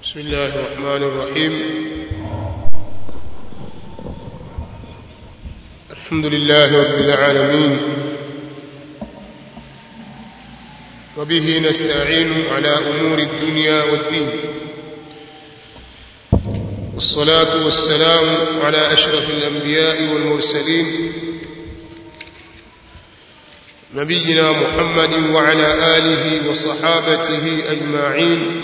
بسم الله الرحمن الرحيم الحمد لله رب العالمين وبه نستعين على أمور الدنيا والدين والصلاة والسلام على أشرف الأنبياء والمرسلين نبينا محمد وعلى آله وصحابته أجمعين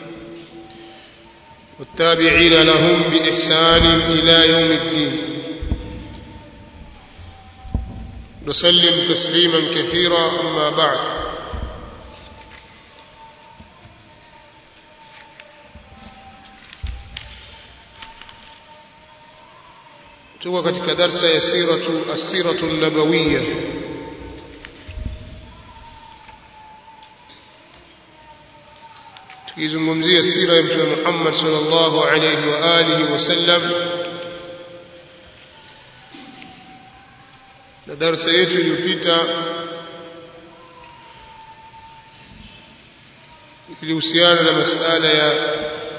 والتابعين لهم بإحسان إلى يوم الدين نسلم تسليما كثيرا أما بعد tuko katika darsa ya siratu as-siratu an-nabawiyya tukizungumzia sira ya mtume Muhammad sallallahu alayhi wa alihi wasallam na darsa yetu iliyopita ilihusiana na masala ya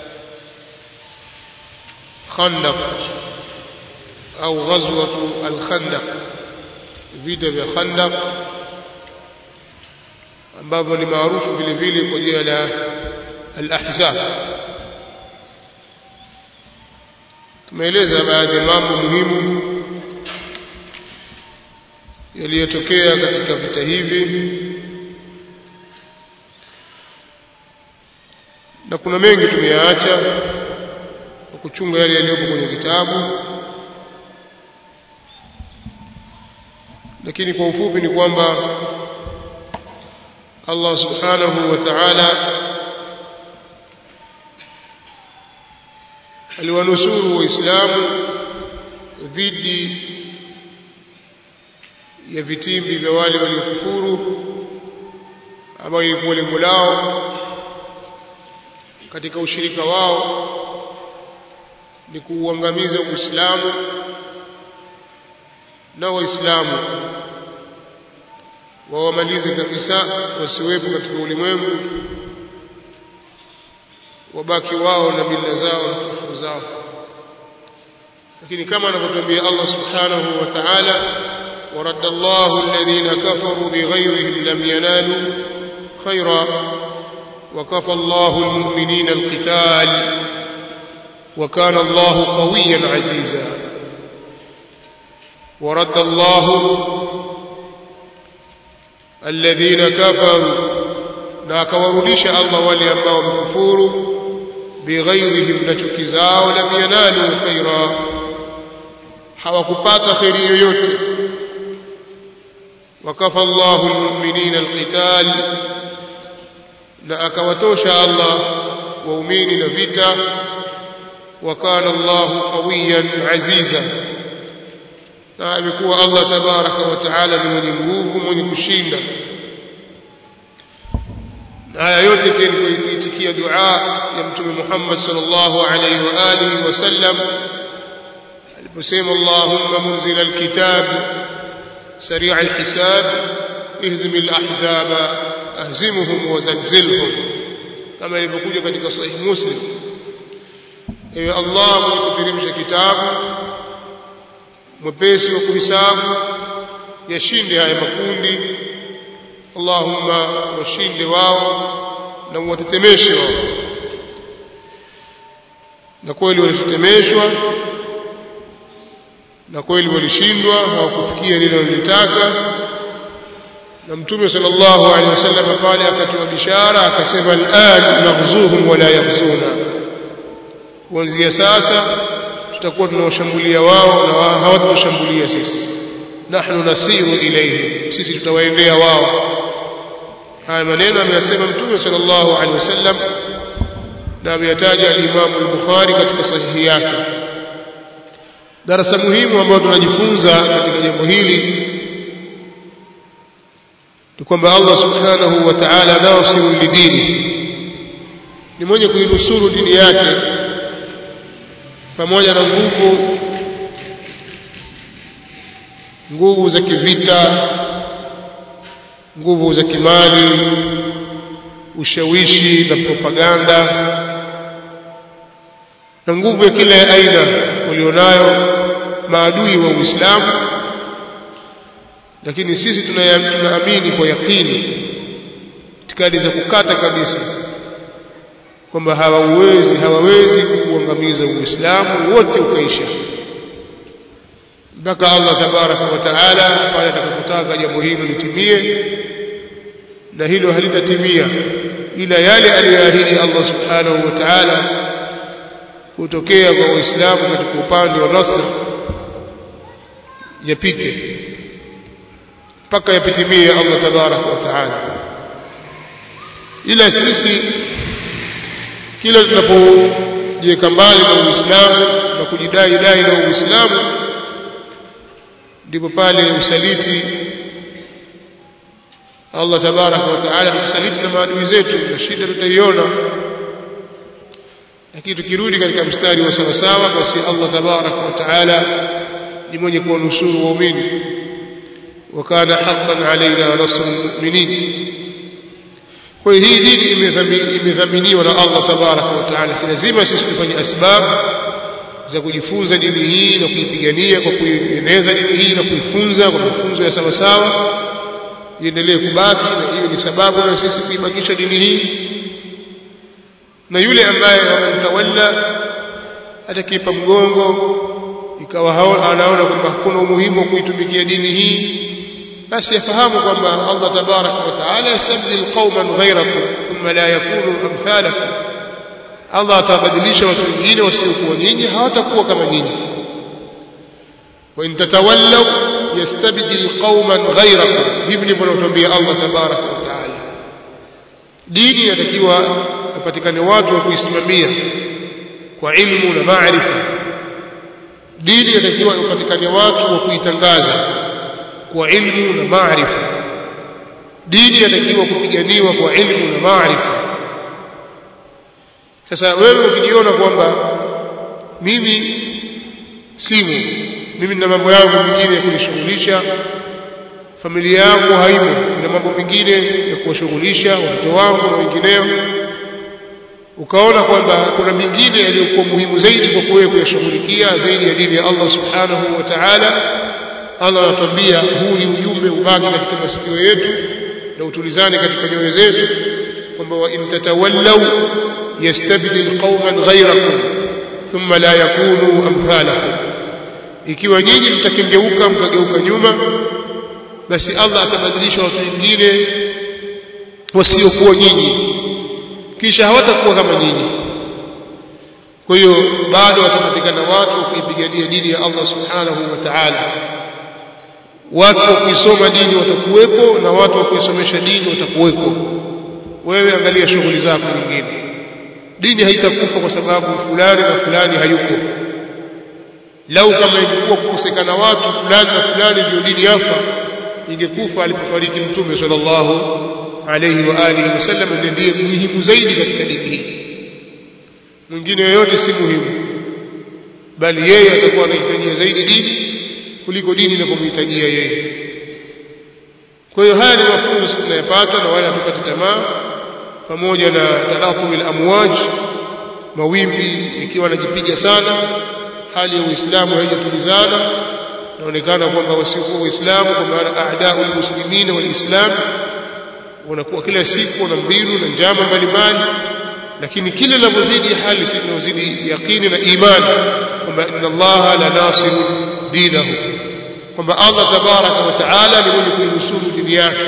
Khandaq au ghazwatu al-Khandaq vita vya Khandaq ambavyo ni maarufu vile vile kwa jina la al-ahzab tumeeleza baadhi ya mambo muhimu yaliyotokea katika vita hivi na kuna mengi tumeyaacha kwa kuchunga yale yaliyopo kwenye kitabu lakini kwa ufupi ni kwamba Allah subhanahu wa ta'ala aliwanusuru waislamu dhidi ya vitimbi vya wale waliokufuru ambao ilikuwa lengo lao katika ushirika wao ni kuuangamiza Uislamu na Waislamu wawamalize kabisa wasiwepo katika ulimwengu wabaki wao na mila zao na kufuru zao lakini kama anavyotuambia Allah subhanahu wa ta'ala ورد الله الذين كفروا بغيظهم لم ينالوا خيرا وكفى الله المؤمنين القتال وكان الله قويا عزيزا ورد الله الذين كفروا na akawarudisha Allah wale ambao wamekufuru bighairihim na chuki zao lam yanalu khaira hawakupata khairi yoyote wakafa Allahu almu'minina alqital na akawatosha Allah waumini na vita wakana Allahu qawiyan aziza na amekuwa Allah tabaraka wa taala ni mwenye nguvu mwenye kushinda na haya yote pia ni kuitikia dua ya mtume Muhammad sallallahu alayhi wa alihi wasallam aliposema Allahumma munzil alkitab sari' alhisab ihzim alahzaba ahzimhum wa zalzilhum kama ilivyokuja katika sahih muslim ewe Allah mwenye kuteremsha kitabu mwepesi wa kuhisabu yashinde haya makundi Allahumma washinde wao na uwatetemeshe wao na kweli walitetemeshwa na kweli walishindwa hawakufikia lile walilotaka na mtume sallallahu alaihi wasallam pale akatoa bishara akasema al'an naghzuhum wala yaghzuna kuanzia sasa tutakuwa tunawashambulia wao na hawatawashambulia sisi nahnu nasiru ilayhim sisi tutawaendea wao haya maneno ameyasema mtume sallallahu alaihi wasallam na ameyataja al-Imam al-Bukhari katika sahihi yake darasa muhimu ambayo tunajifunza katika jambo hili ni kwamba Allah subhanahu wa ta'ala nasiru lidini ni mwenye kuinusuru dini yake pamoja na nguvu nguvu za kivita nguvu za kimali ushawishi na propaganda na nguvu ya kila ya aina walionayo maadui wa Uislamu lakini sisi tunaamini kwa yakini itikadi za kukata kabisa kwamba hawawezi hawawezi kuangamiza Uislamu wote ukaisha mpaka Allah tabaraka wa taala pale atakapotaka jambo hilo litimie na hilo halitatimia ila yale aliyoahidi Allah subhanahu wa ta'ala kutokea kwa Waislamu katika upande wa nasr yapite mpaka yapitimie Allah tabaraka wa taala ila sisi kila tunapojiweka mbali na Uislamu na kujidai dai na Uislamu ndipo pale usaliti Allah tabaraka wa taala tusaliti na maadui zetu na shida tutaiona lakini tukirudi katika mstari wa sawasawa basi Allah tabaraka wa taala ni mwenye kuwanusuru waumini وكان حقا علينا نصر المؤمنين kwa hii dini imedhaminiwa na Allah tabaraka wa taala si lazima sisi tufanye asbab za kujifunza dini hii na kuipigania kwa kuieneza dini hii na kuifunza kwa mafunzo ya sawa sawa iendelee kubaki na hiyo ni sababu na sisi kuibakisha dini hii na yule ambaye wamemtawalla atakipa mgongo ikawa anaona kwamba hakuna umuhimu wa kuitumikia dini hii basi yafahamu kwamba Allah tabaraka wa taala yastabdil qauman ghayrakum thumma la yakunu amthalakum Allah atabadilisha watu wengine wasiokuwa nyinyi hawatakuwa kama nyinyi wa in tatawallaw yastabdil qauman ghayrakum hivi ndivyo anatuambia Allah tabaraka wa taala dini inatakiwa ipatikane watu wa kuisimamia kwa ilmu na maarifa dini inatakiwa ipatikane watu wa kuitangaza kwa ilmu na maarifa dini inatakiwa kupiganiwa kwa ilmu na maarifa sasa wewe ukijiona kwamba mimi simu mimi nina mambo yangu mengine ya kunishughulisha familia yangu haimo na mambo mengine ya kuwashughulisha watoto wangu na wengineo ukaona kwamba kuna mengine yaliyokuwa muhimu zaidi kwa wewe kuyashughulikia zaidi ya dini ya Allah subhanahu wa ta'ala Allah anatuambia huu ni ujumbe ubaki katika masikio yetu na utulizane katika nyoyo zetu kwamba wa in tatawallaw yastabdil qauman ghayrakum thumma la yakunu amthalakum ikiwa nyinyi mtakengeuka mkageuka nyuma basi Allah atabadilisha watu wengine wasiokuwa nyinyi kisha hawatakuwa kama nyinyi kwa hiyo bado watapatikana watu wa kuipigania dini ya Allah subhanahu wa ta'ala watu wa kuisoma dini watakuwepo na watu wa kuisomesha dini watakuwepo wewe angalia shughuli zako nyingine dini haitakufa kwa sababu fulani na fulani hayuko lau kama ingekuwa kukosekana watu fulani na fulani ndio dini yafa ingekufa alipofariki mtume sallallahu alayhi wa alihi wasallam ndiye muhimu zaidi katika dini hii mwingine yoyote si muhimu bali yeye atakuwa anahitajia zaidi dini kuliko dini inavyomhitajia yeye kwa hiyo haya ni mafunzo tunayopata na wala hatupati tamaa pamoja na talatumi al-amwaj mawimbi ikiwa anajipiga sana hali ya Uislamu haijatulizana inaonekana kwamba wasiokuwa Waislamu kwa maana aadau almuslimin walislam wanakuwa kila siku na mbinu na njama mbalimbali lakini kila linavyozidi hali sisi tunazidi yaqini na imani kwamba inna Allah la nasiru dinahu kwamba Allah tabaraka wa taala ni mwenye kuinusuru dini yake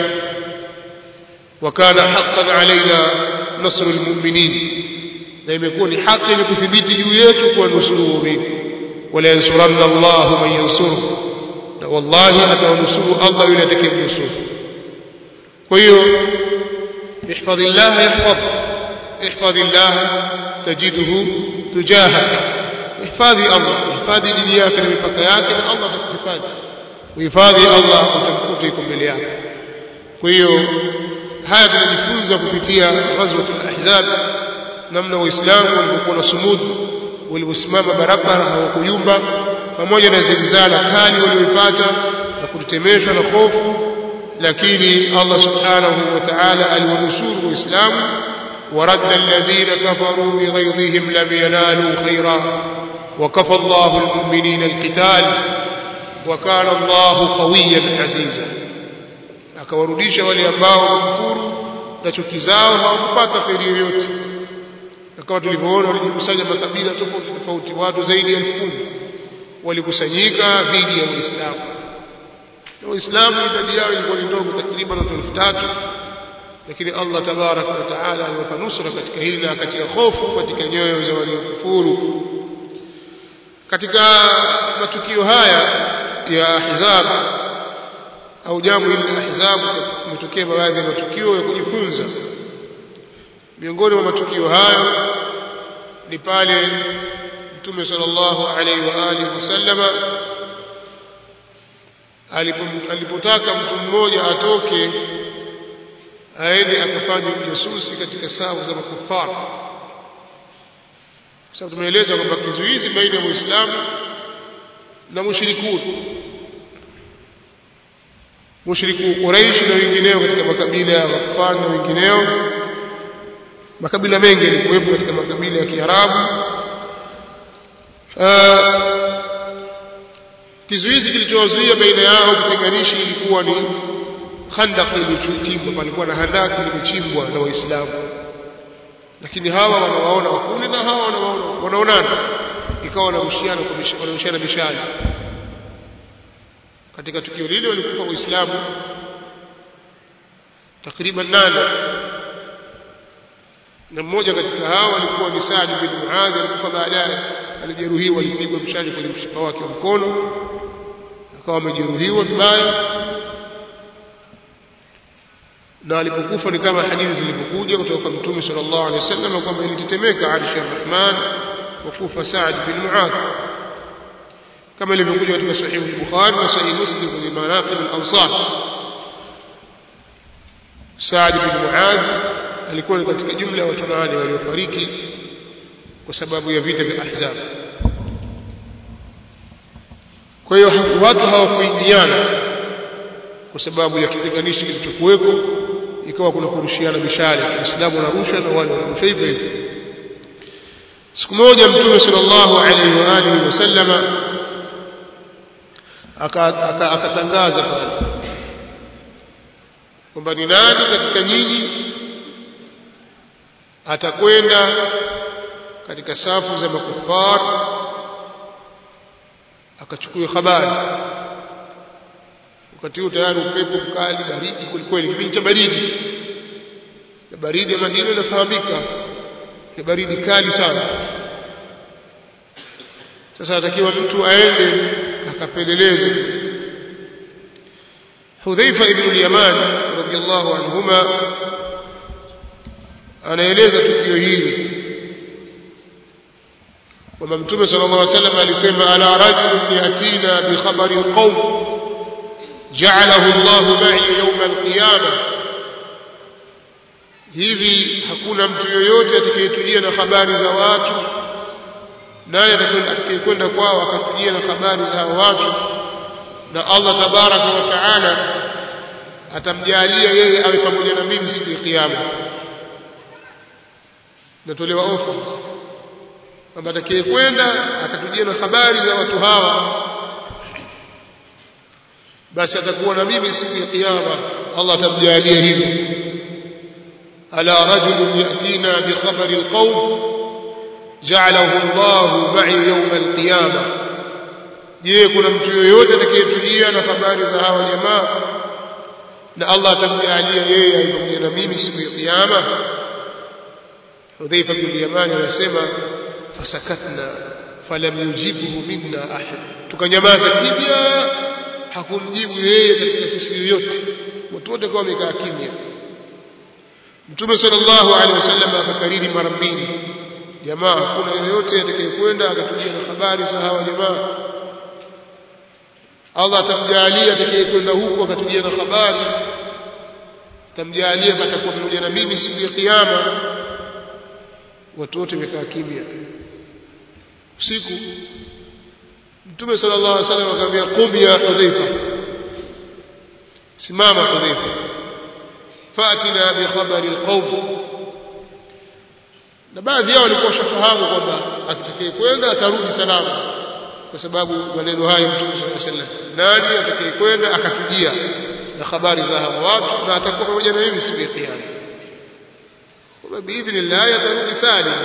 وكان حقا علينا نصر المؤمنين na imekuwa ni haki ni kuthibiti juu yetu kuwanusuru waumini wala yansuranna Allah man yansuru na wallahi atawanusuru Allah yule atakayemnusuru kwa hiyo ihfadhillah yahfadh ihfadhillah tajiduhu tujahak ihfadhi Allah ihfadhi dini yake na mipaka yake na Allah atakuhifadhi uhifadhi Allah utamkuta iko mbele yako kwa hiyo haya tunajifunza kupitia ghazwatul ahzab namna waislamu walivyokuwa na sumudu walivyosimama barabara hawakuyumba pamoja na zilzala kali walioipata na kutetemeshwa na hofu lakini Allah subhanahu wa ta'ala aliwanusuru waislamu ورد الذين كفروا بغيظهم لم ينالوا خيرا وكفى الله المؤمنين القتال وكان الله قويا عزيزا akawarudisha wale ambao wamekufuru na chuki zao hawakupata kheri yoyote na kama tulivyoona walijikusanya makabila tofauti tofauti watu zaidi ya elfu kumi walikusanyika dhidi ya Uislamu na Uislamu idadi yao ilikuwa ni ndogo takriban watu elfu tatu lakini Allah tabaraka wa taala aliwapa nusra katika hili na akatia hofu katika nyoyo za waliokufuru katika matukio haya ya ahzab au jambo hili la ahzab kumetokea baadhi ya matukio ya kujifunza miongoni mwa matukio hayo ni pale mtume sallallahu alaihi wa alihi wasallama alipotaka mtu mmoja atoke aende akafanya ujasusi katika safu za makufara kwa sababu tumeeleza kwamba kizuizi baina ya muislamu na mushrikuni mushriku Quraish na wengineo katika makabila ya Ghaffan na wengineo makabila mengi yalikuwepo katika makabila ya Kiarabu kizuizi kilichowazuia baina yao kutenganishi ilikuwa ni khandaq iliyochimbwa palikuwa na handaki limechimbwa na waislamu lakini hawa wanawaona wakule na hawa wanawaona wanaonana ikawa wanarushiana wanarushiana mishale katika tukio lile walikufa waislamu takriban nane na mmoja katika hao alikuwa ni Saad bin Muadh alikufa baadaye alijeruhiwa alipigwa mshale kwenye mshipa wake wa mkono akawa amejeruhiwa vibaya na alipokufa ni kama hadithi zilivyokuja kutoka kwa Mtume sallallahu alaihi wasallam kwamba ilitetemeka arshi ya Rahman wa kufa Saad bin Muadh kama ilivyokuja katika sahihi al-Bukhari na sahihi Muslim kwenye manaqib al-ansar Saad bin Muadh alikuwa ni katika jumla ya watu nane waliofariki kwa sababu ya vita vya Ahzab kwa hiyo watu hawakuingiana kwa sababu ya kitenganishi kilichokuwepo ikawa kuna kurushiana mishale Uislamu unarusha na wale wanarusha hivyo hivyo siku moja mtume sallallahu alaihi wa alihi wasallama akatangaza pale kwamba ni nani katika nyinyi atakwenda katika safu za makufar akachukua habari wakati huo tayari upepo mkali baridi kwelikweli kipindi cha baridi na baridi ya Madina inafahamika ni baridi kali sana sasa atakiwa mtu aende akapeleleze Hudhaifa ibn al-Yaman radiyallahu anhuma anaeleza tukio hili kwamba Mtume sallallahu alaihi wasallam alisema ala rajulun yatina bi khabari alqawm ja'alahu Allah ma'i yawm alqiyama hivi hakuna mtu yoyote atakayetujia na habari za watu naye atakayekwenda kwao akatujia na habari za watu na Allah tabaraka wa taala atamjalia yeye awe pamoja na mimi siku ya kiyama natolewa ofa kwamba atakayekwenda akatujia na habari za watu hawa basi atakuwa na mimi siku ya kiyama Allah atamjalia hivyo ala rajulun yatina bi khabari alqawm ja'alahu Allah ma'i yawm alqiyama je kuna mtu yoyote atakayetujia na habari za hawa jamaa na Allah atamjalia yeye awe pamoja na mimi siku ya kiyama Hudhaifa bin Yamani anasema fasakatna falam yujibhu minna ahad tukanyamaza kimya hakumjibu yeye katika sisi yoyote watu wote kwa wamekaa kimya Mtume sallallahu alaihi wasallam akakariri mara mbili jamaa hakuna yoyote atakayekwenda akatujia na habari za hawa jamaa Allah atamjalia atakayekwenda huko akatujia na habari atamjalia atakuwa pamoja na mimi siku ya kiyama watu wote wamekaa kimya usiku Mtume sallallahu alaihi wasallam akamwambia qum ya Hudhaifa simama Hudhaifa fatina bi khabari alqawm na baadhi yao walikuwa washafahamu kwamba akitakaye kwenda atarudi salama kwa sababu maneno hayo Mtume صلى الله عليه وسلم nani atakaye kwenda akatujia na habari za hawa watu na atakuwa pamoja na mimi siku ya kiyama kwa biidhnillah atarudi salim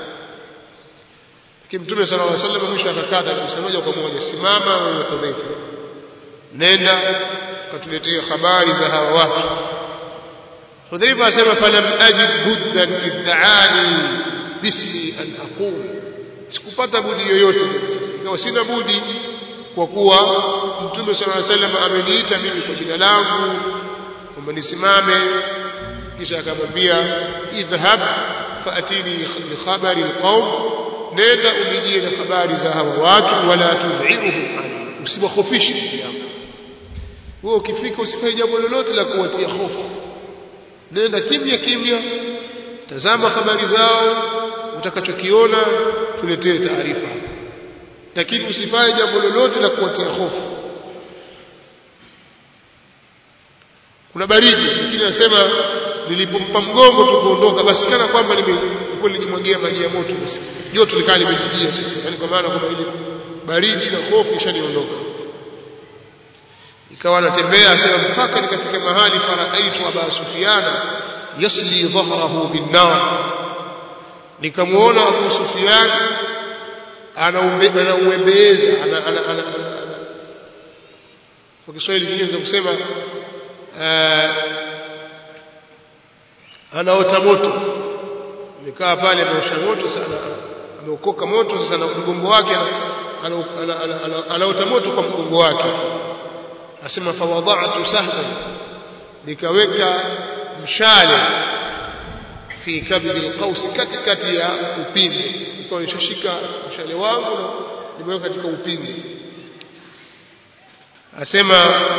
lakini Mtume صلى الله عليه وسلم mwisho akakata kabisa moja kwa moja simama wewe Hudhaifa nenda katuletea habari za hawa watu Hudhaifa asema falam ajid buddan iddaani bismi an aqul sikupata budi yoyote tena sasa ikawa sina budi kwa kuwa Mtume صلى الله عليه وسلم ameniita mimi kwa jina langu kwamba nisimame kisha akamwambia idhhab faatini bi khabari alqaum nenda unijie na habari za hawa watu wala tudhiruhum alayhi usiwakhofishe yako wewe ukifika usifanye jambo lolote la kuwatia hofu nenda kimya kimya tazama habari zao utakachokiona tuletee taarifa lakini usifanye jambo lolote la kuwatia hofu kuna baridi lakini anasema nilipompa mgongo tu kuondoka basi kana kwamba nilikuwa nilijimwagia maji ya moto basi joto likaa limejijia sasa yani kwa maana kwamba ile baridi na hofu ishaniondoka ikawa anatembea asema mpaka nikafika mahali faraaitu aba sufiana yasli dhahrahu binnar nikamuona abu sufian anauembeeza ana ana ana kwa Kiswahili kingine kusema anaota moto nikaa pale ameosha moto sana ameokoka moto sasa na mgongo wake anaota moto kwa mgongo wake asema fawadha'tu sahlan nikaweka mshale fi kabid alqaus katikati ya upinde nikawa nishashika mshale wangu na nimeweka katika upinde asema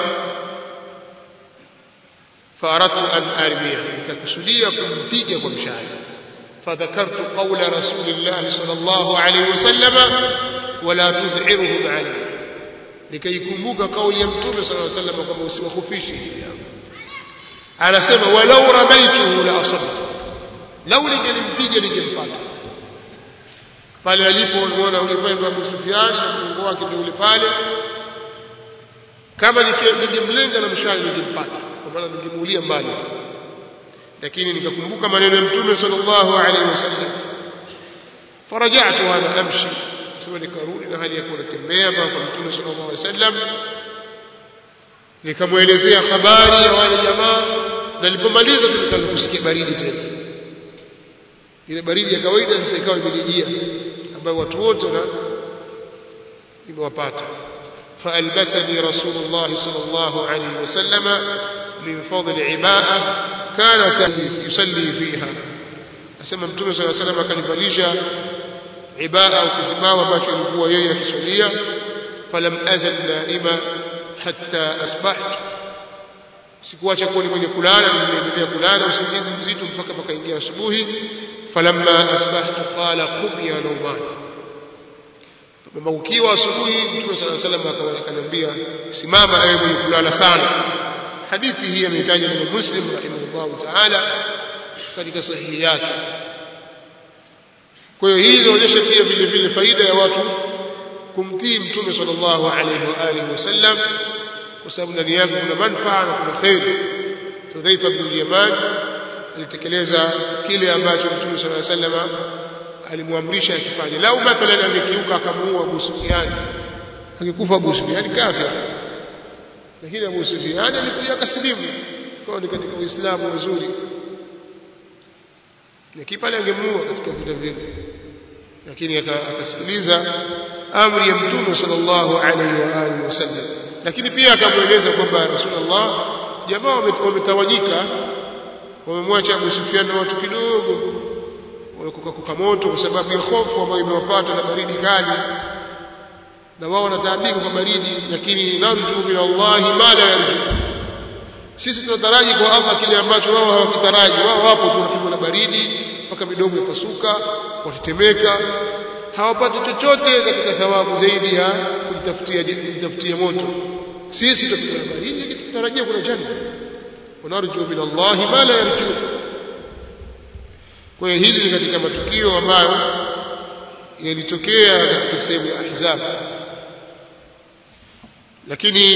فأردت أن أرميه ككسلية كمبيجة ومشاعر فذكرت قول رسول الله صلى الله عليه وسلم ولا تذعرهم عليه لكي يكمبوك قول يمتون صلى الله عليه وسلم كما وسوى خفيشه أنا سمع ولو رميته لأصبت لو لنجلمبيجة لنجلمبات pale alipoona yule pale Abu Sufyan na mgongo wake ndio ule pale kama ningemlenga na mshale ningempata kwa maana ningemuulia mbali lakini nikakumbuka maneno ya mtume sallallahu alaihi wasallam farajatu ana amshi sema nikarudi na hali ya kuwa natembea kwa mtume sallallahu alaihi wasallam nikamwelezea habari ya wale jamaa na nilipomaliza tukaanza kusikia baridi tena ile baridi ya kawaida sasa ikawa imenijia ambayo watu wote na imewapata فألبسني رسول الله صلى الله عليه وسلم من فضل عباءة كانت يصلي فيها أسمى متوم صلى الله عليه وسلم كان فليجا عباءة وكزماوة ما كان هو يي كسولية فلم أزل نائما حتى أصبحت sikuacha kuwa ni mwenye kulala nimeendelea kulala usingizi mzito mpaka pakaingia asubuhi falamma asbahtu qala qum ya nauman kwamba ukiwa asubuhi mtume sala salam akaniambia simama ewe mwenye kulala sana hadithi hii ameitaja na muslim rahimahullahu taala katika sahihi yake kwa hiyo hii inaonyesha pia vile vile faida ya watu kumtii mtume sallallahu alaihi wa alihi wasallam kwa sababu ndani yake kuna manufaa na kuna kheri Hudhaifa bin Yaman alitekeleza kile ambacho mtume sallallahu alaihi wasallam alimwamrisha akifanye lau mathalan angekiuka akamuua Abu Sufyan angekufa Abu Sufyan kafir lakini Abu Sufyan alikuja akasilimu kwa ni katika Uislamu mzuri lakini pale angemuua katika vita vile lakini akasikiliza amri ya Mtume sallallahu alaihi wa alihi wasallam lakini pia akamweleza kwamba Rasulullah jamaa wametawanyika wamemwacha Abu Sufyan na watu kidogo wamekuka moto kwa sababu ya hofu ambayo imewapata na baridi kali na wao wanataabika kwa baridi lakini narju min Allah ma la yarju sisi tunataraji kwa Allah kile ambacho wao hawakitaraji wao wapo tunapigwa na baridi mpaka midomo yapasuka watetemeka hawapati chochote katika thawabu zaidi ya kujitafutia kujitafutia moto sisi tunapigwa na baridi lakini tunatarajia kuna janna ونرجو من الله ما لا يرجو kwa hiyo hili ni katika matukio ambayo yalitokea katika sehemu ya Ahzab lakini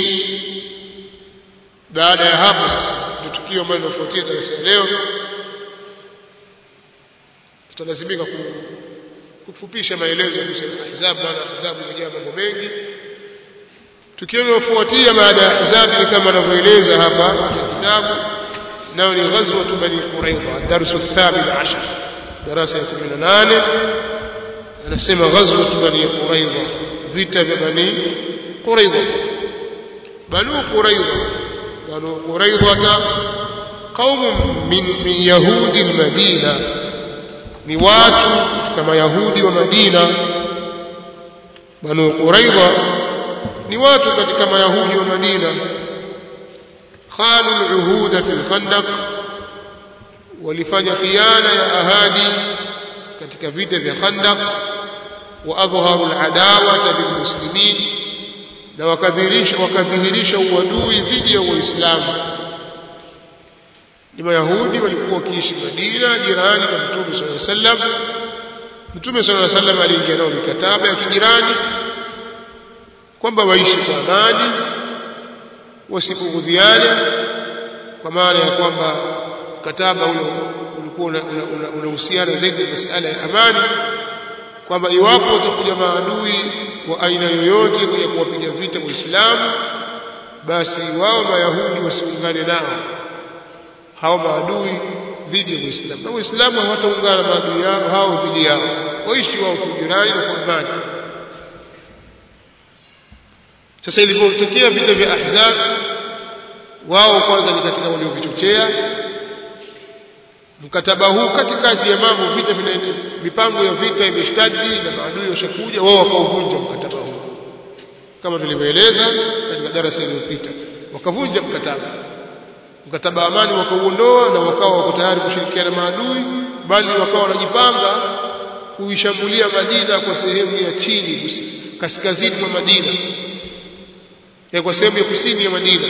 baada ya hapo sasa ndio tukio ambalo linafuatia darasa leo tutalazimika kufupisha maelezo ya Ahzab maana Ahzab imejaa mambo mengi tukio linalofuatia baada ya Ahzab ni kama anavyoeleza hapa katika kitabu nao ni ghazwa bani Quraidha darsu thamin ashar darasa ya 18 anasema ghazwa bani Quraidha vita vya bani Quraidha banu Quraidha banu Quraidha قوم من من يهود المدينه ni watu katika mayahudi wa Madina banu Quraidha ni watu katika mayahudi wa Madina khanu al-uhuda fil khandaq walifanya khiana ya ahadi katika vita vya khandaq wa adhharu al-adawata bil muslimin na wakadhihirisha wakadhihirisha uadui dhidi ya Uislamu ni mayahudi walikuwa wakiishi Madina jirani na Mtume صلى الله عليه وسلم Mtume صلى الله عليه وسلم aliingia nao mikataba ya kijirani kwamba waishi kwa amani wasipugudhiane kwa maana ya kwamba mkataba ule ulikuwa unahusiana zaidi na masuala ya amani kwamba iwapo watakuja maadui wa aina yoyote kuja kuwapiga vita Waislamu basi wao mayahudi wasiungane nao hao maadui dhidi ya Uislamu na Waislamu hawataungana maadui yao hao dhidi yao waishi wao kwa jirani na kwa amani sasa ilipotokea vita vya Ahzab wao kwanza ni katika waliovichochea mkataba huu katikati ya mambo vita mipango ya vita imeshtadi na maadui washakuja wao wakauvunja mkataba huu kama tulivyoeleza katika darasa iliyopita wakavunja mkataba mkataba wa amani wakauondoa na wakawa wako tayari kushirikiana maadui bali wakawa wanajipanga kuishambulia Madina kwa sehemu ya chini kaskazini mwa Madina ya kwa sehemu ya kusini ya Madina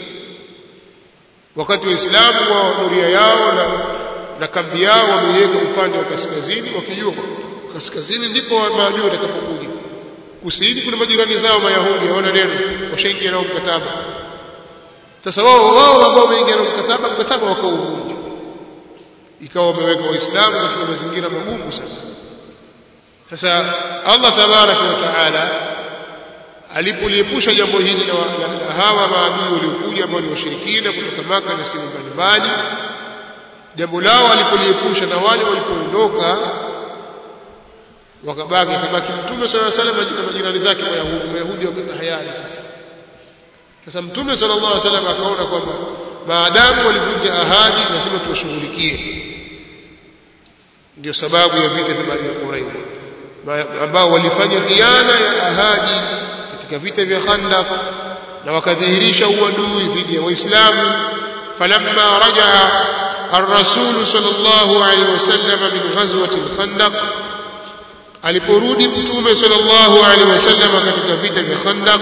wakati waislamu wa doria yao na, na kambi yao wameiweka upande wa kaskazini wakijua kaskazini ndipo maadui watakapokuja kusini kuna majirani zao mayahudi hawana neno washaingia nao mkataba sasa wao wao ambao wameingia na mkataba mkataba wakauvunja ikawa wameweka waislamu katika mazingira magumu sana sasa Allah tabaraka wa taala alipoliepusha jambo hili la hawa maadui waliokuja ambao ni washirikina kutoka Maka na sehemu mbalimbali jambo lao alipoliepusha na wale walipoondoka wakabaki kabaki mtume swalla salam na majirani zake wayahudi wayahudi wakata hayari sasa sasa mtume sallallahu alaihi wasallam akaona kwamba maadamu walivunja ahadi lazima tuwashughulikie ndio sababu ya vita vya Bani Quraidha ambao walifanya khiana ya ahadi katika vita vya Khandaq na wakadhihirisha uadui dhidi ya Waislamu falamma rajaa الرسول صلى الله عليه وسلم من غزوة الخندق aliporudi mtume sallallahu alaihi wasallam katika vita vya Khandaq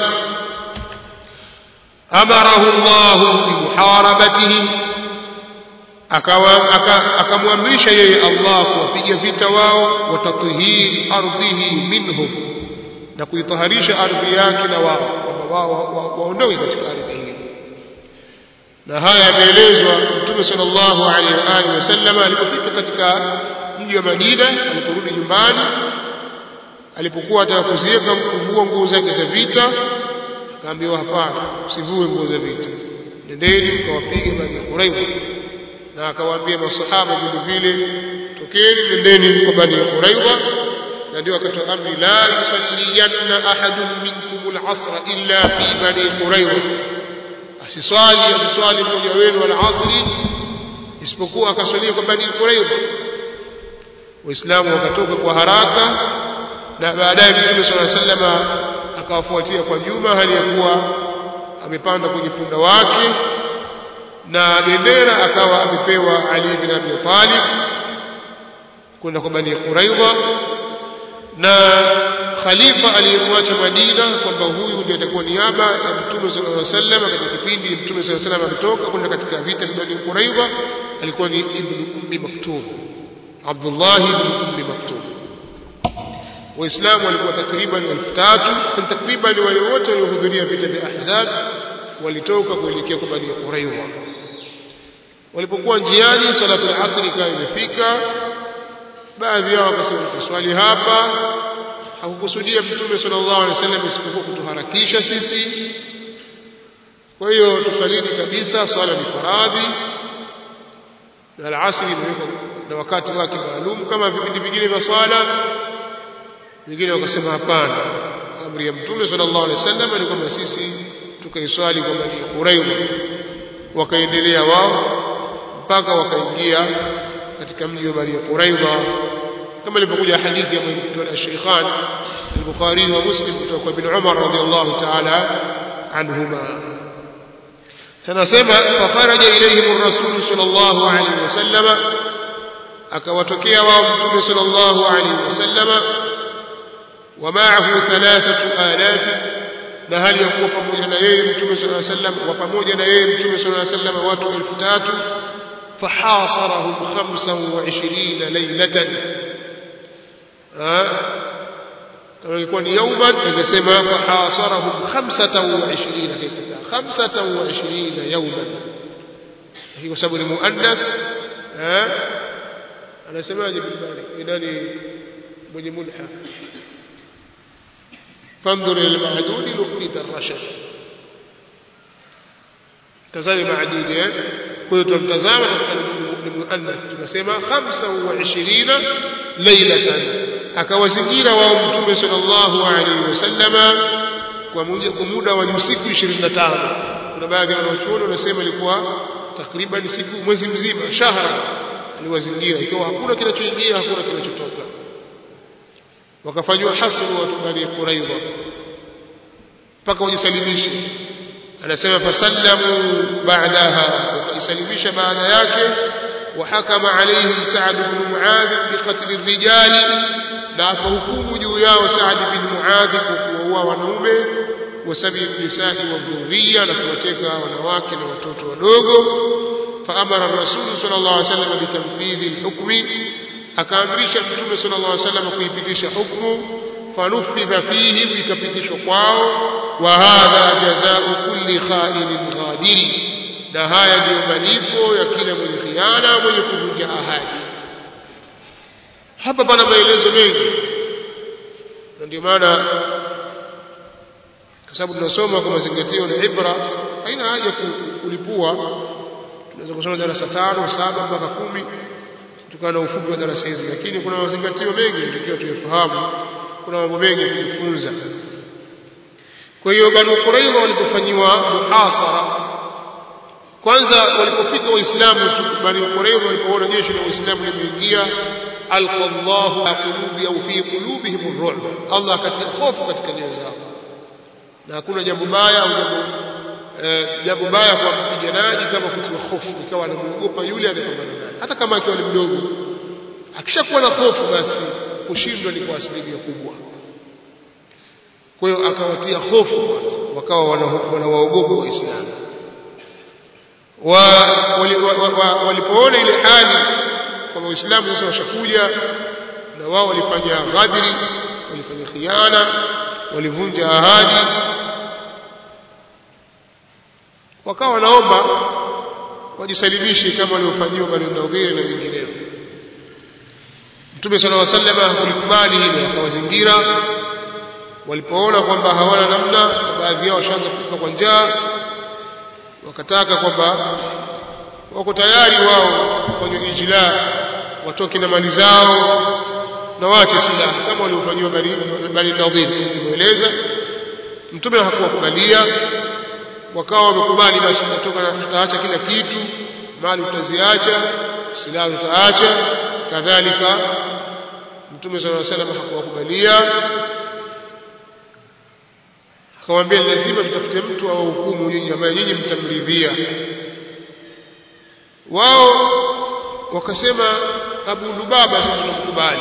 amarahu Allah bimuharabatihim akamwamrisha yeye Allah kuwapiga vita wao watatihiri ardhihi minhum na kuitaharisha ardhi yake na wao kwamba wao waondoke katika ardhi hiyo na haya yameelezwa mtume sallallahu alaihi wa alihi wasallam alipofika katika mji wa Madina aliporudi nyumbani alipokuwa ataka kuziweka kuvua nguo zake za vita akaambiwa hapana usivue nguo za vita nendeni mkawapige Bani Quraidha na akawaambia masahaba vile vile tokeni nendeni kwa Bani Quraidha na ndio akatoa amri la yusalliyanna ahadun minkum al-asra illa fi Bani Quraidha asiswali asiswali mmoja wenu al-asri isipokuwa akaswalia kwa Bani Quraidha waislamu wakatoka kwa haraka na baadaye Mtume صلى الله عليه وسلم akawafuatia kwa nyuma hali ya kuwa amepanda kwenye punda wake na bendera akawa amepewa Ali bin Abi Talib kwenda kwa Bani Quraidha na khalifa aliyemwacha Madina kwamba huyu ndiye atakuwa niaba ya Mtume sallallahu alaihi wasallam katika kipindi Mtume sallallahu alaihi wasallam ametoka kwenda katika vita vya Bani Quraidha alikuwa ni Ibn Ummi Maktum Abdullah ibn Ummi Maktum waislamu walikuwa takriban elfu tatu takriban wale wote waliohudhuria vita vya Ahzab walitoka kuelekea kwa Bani Quraidha walipokuwa njiani salatu al-asr ikawa imefika baadhi yao wakasema tuswali hapa hakukusudia mtume sallallahu alaihi wasallam isipokuwa kutuharakisha sisi kwa hiyo tuswalini kabisa swala ni faradhi na al-asr imewekwa na wakati wake maalum kama vipindi vingine vya swala wengine wakasema hapana amri ya mtume sallallahu alaihi wasallam ni kwamba sisi tukaiswali kwa Bani Quraidha wakaendelea wao mpaka wakaingia katika mji wa Bani Quraidha kama ilivyokuja hadithi ya mwenyewe al-Shaykhan al-Bukhari wa Muslim kutoka kwa Ibn Umar radiyallahu ta'ala anhuma sanasema fakharaja ilayhim ar-rasul sallallahu alayhi wasallam akawatokea wao mtume sallallahu alayhi wasallam ومعه ثلاثة آلاف na hali ya kuwa pamoja na yeye mtume صلى الله عليه وسلم wa pamoja na yeye mtume صلى الله عليه وسلم watu 3000 فحاصرهم 25 ليلة kama ilikuwa ni yauman ingesema fahasarahum 25 hakika 25 yauman hii kwa sababu ni muannath anasemaje bilbali ni nani mwenye mulha فانظر الى المعدود لقيت الرشد tazame maadudi eh kwa hiyo tunamtazama ni muannath tunasema 25 lailatan akawazingira wao mtume sallallahu alaihi wasallama kwa muda wa usiku 25 kuna baadhi ya wanachuoni wanasema ilikuwa takriban siku mwezi mzima shahra aliwazingira ikiwa hakuna kinachoingia hakuna kinachotoka wakafanywa hasru watu bani Quraidha mpaka wajisalimishe anasema fasallamu baadaha wakajisalimisha baada yake وحكم عليهم سعد بن معاذ بقتل الرجال na akahukumu juu yao Saad bin Muadh kwa kuwaua wanaume wasabi nisai wa dhurriya na kuwateka wanawake na watoto wadogo faamara rasul sallallahu alaihi wasallam bitanfidhi alhukmi akaamrisha mtume sallallahu alaihi wasallam kuipitisha hukumu fanufidha fihim ikapitishwa kwao wa hadha jazaa'u kulli kha'inin ghadiri na haya ndiyo malipo ya kila mwenye khiana mwenye kuvunja ahadi hapa pana maelezo mengi na ndio maana kwa sababu tunasoma kwa mazingatio na ibra haina haja kulipua tunaweza kusoma darasa tano saba mpaka kumi kutokana na ufupi wa darasa hizi lakini kuna mazingatio mengi tukiwa tuyafahamu kuna mambo mengi kujifunza kwa hiyo Banu Quraidha walipofanyiwa muhasara kwanza walipofika waislamu tu Bani Quraidha walipoona jeshi la waislamu limeingia alqa Allahu qulubi au fi qulubihim ar-ru'b Allah akatia hofu katika nyoyo zao na hakuna jambo baya au jambo jambo baya kwa mpiganaji kama kutiwa hofu ikawa anamuogopa yule anayepambana naye hata kama akiwa ni mdogo akishakuwa na hofu basi kushindwa ni kwa asilimia kubwa kwa hiyo akawatia hofu kwanza wakawa wanawaogopa waislamu walipoona ile hali kwamba waislamu sasa washakuja na wao walifanya ghadri walifanya khiana walivunja ahadi wakawa wanaomba wajisalimishe kama waliofanyiwa Bani Nadhir na wengineo Mtume صلى الله عليه وسلم hakulikubali hilo akawazingira walipoona kwamba hawana namna baadhi yao washaanza kufa kwa njaa wakataka kwamba wako tayari wao kufanywa ijla watoke na mali zao na waache silaha kama waliofanyiwa Bani Nadhir tumeeleza mtume hakuwakubalia wakawa wamekubali basi tutatoka tutaacha kila kitu mali tutaziacha silaha tutaacha kadhalika mtume sallallahu alaihi wasallam hakuwakubalia akamwambia lazima tutafute mtu au hukumu nyinyi ambaye nyinyi mtamridhia wao wakasema Abu Lubaba sisi tunamkubali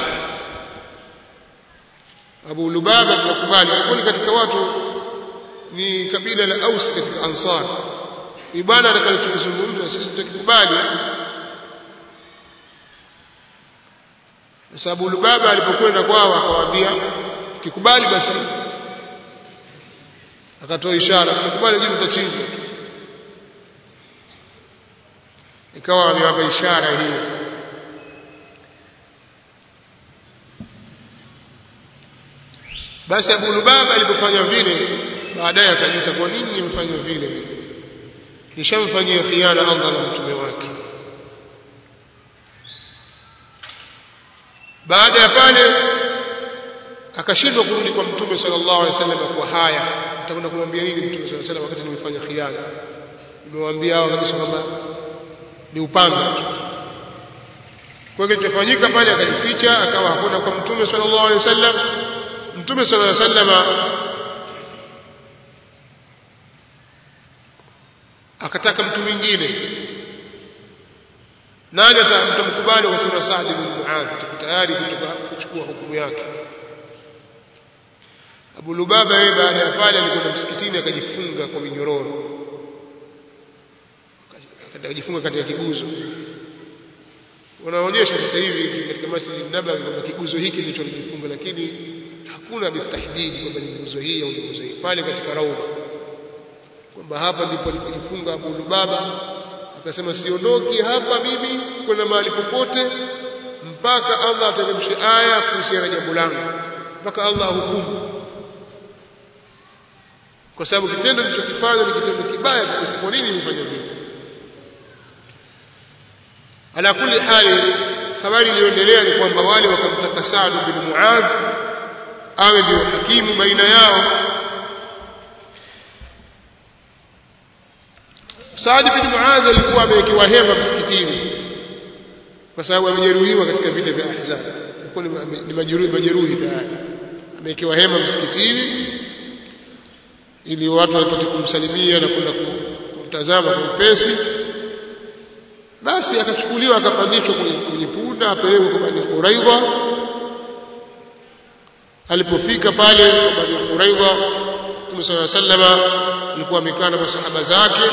Abu Lubaba tunakubali alikuwa katika watu ni kabila la Aus katika Ansar ni bwana atakayezungumza sisi tutakubali kwa sababu Lubaba alipokwenda kwao akawaambia kikubali basi akatoa ishara kikubali jibu utachinjwa ikawa amewapa ishara hiyo basi Abu Lubaba alipofanya vile baadaye akajuta kwa nini nimefanya vile nishamfanyia khiana Allah na mtume wake baada ya pale akashindwa kurudi kwa mtume sallallahu alaihi wasallam kwa haya nitakwenda kumwambia nini mtume sallallahu alaihi wasallam wakati nimefanya khiana nimewaambia hao kabisa kwamba ni upanga tu kwa hiyo kilichofanyika pale akajificha akawa hakuna kwa mtume sallallahu alaihi wasallam mtume sallallahu alaihi wasallam akataka mtu mwingine nani atamkubali akasema Saad bin Muadh tuko tayari kuchukua hukumu yake Abu Lubaba yeye baada ya pale alikwenda msikitini akajifunga kwa minyororo akajifunga katika kiguzo wanaonyesha sasa hivi katika Masjid Nabawi kwamba kiguzo hiki ndicho alijifunga lakini hakuna bitahdidi kwamba ni nguzo hii au ni nguzo hii pale katika raudha kwamba hapa ndipo alipojifunga Abu Lubaba akasema siondoki hapa mimi kwenda mahali popote mpaka Allah ateremshe aya kuhusiana na jambo langu mpaka Allah ahukumu kwa sababu kitendo nilichokifanya ni kitendo kibaya kabisa kwa nini nimefanya vile ala kulli hali habari iliyoendelea ni kwamba wale wakamtaka Saad bin Muadh awe ndio hakimu baina yao Saad bin Muadh alikuwa amewekewa hema msikitini kwa sababu amejeruhiwa katika vita vya Ahzab alikuwa ni majeruhi majeruhi tayari amewekewa hema msikitini ili watu wapate kumsalimia na kwenda kumtazama kwa upesi basi akachukuliwa akapandishwa kwenye, kwenye punda apelekwe kwa Bani Quraidha alipofika pale kwa Bani Quraidha Mtume صلى الله عليه وسلم alikuwa amekaa na masahaba zake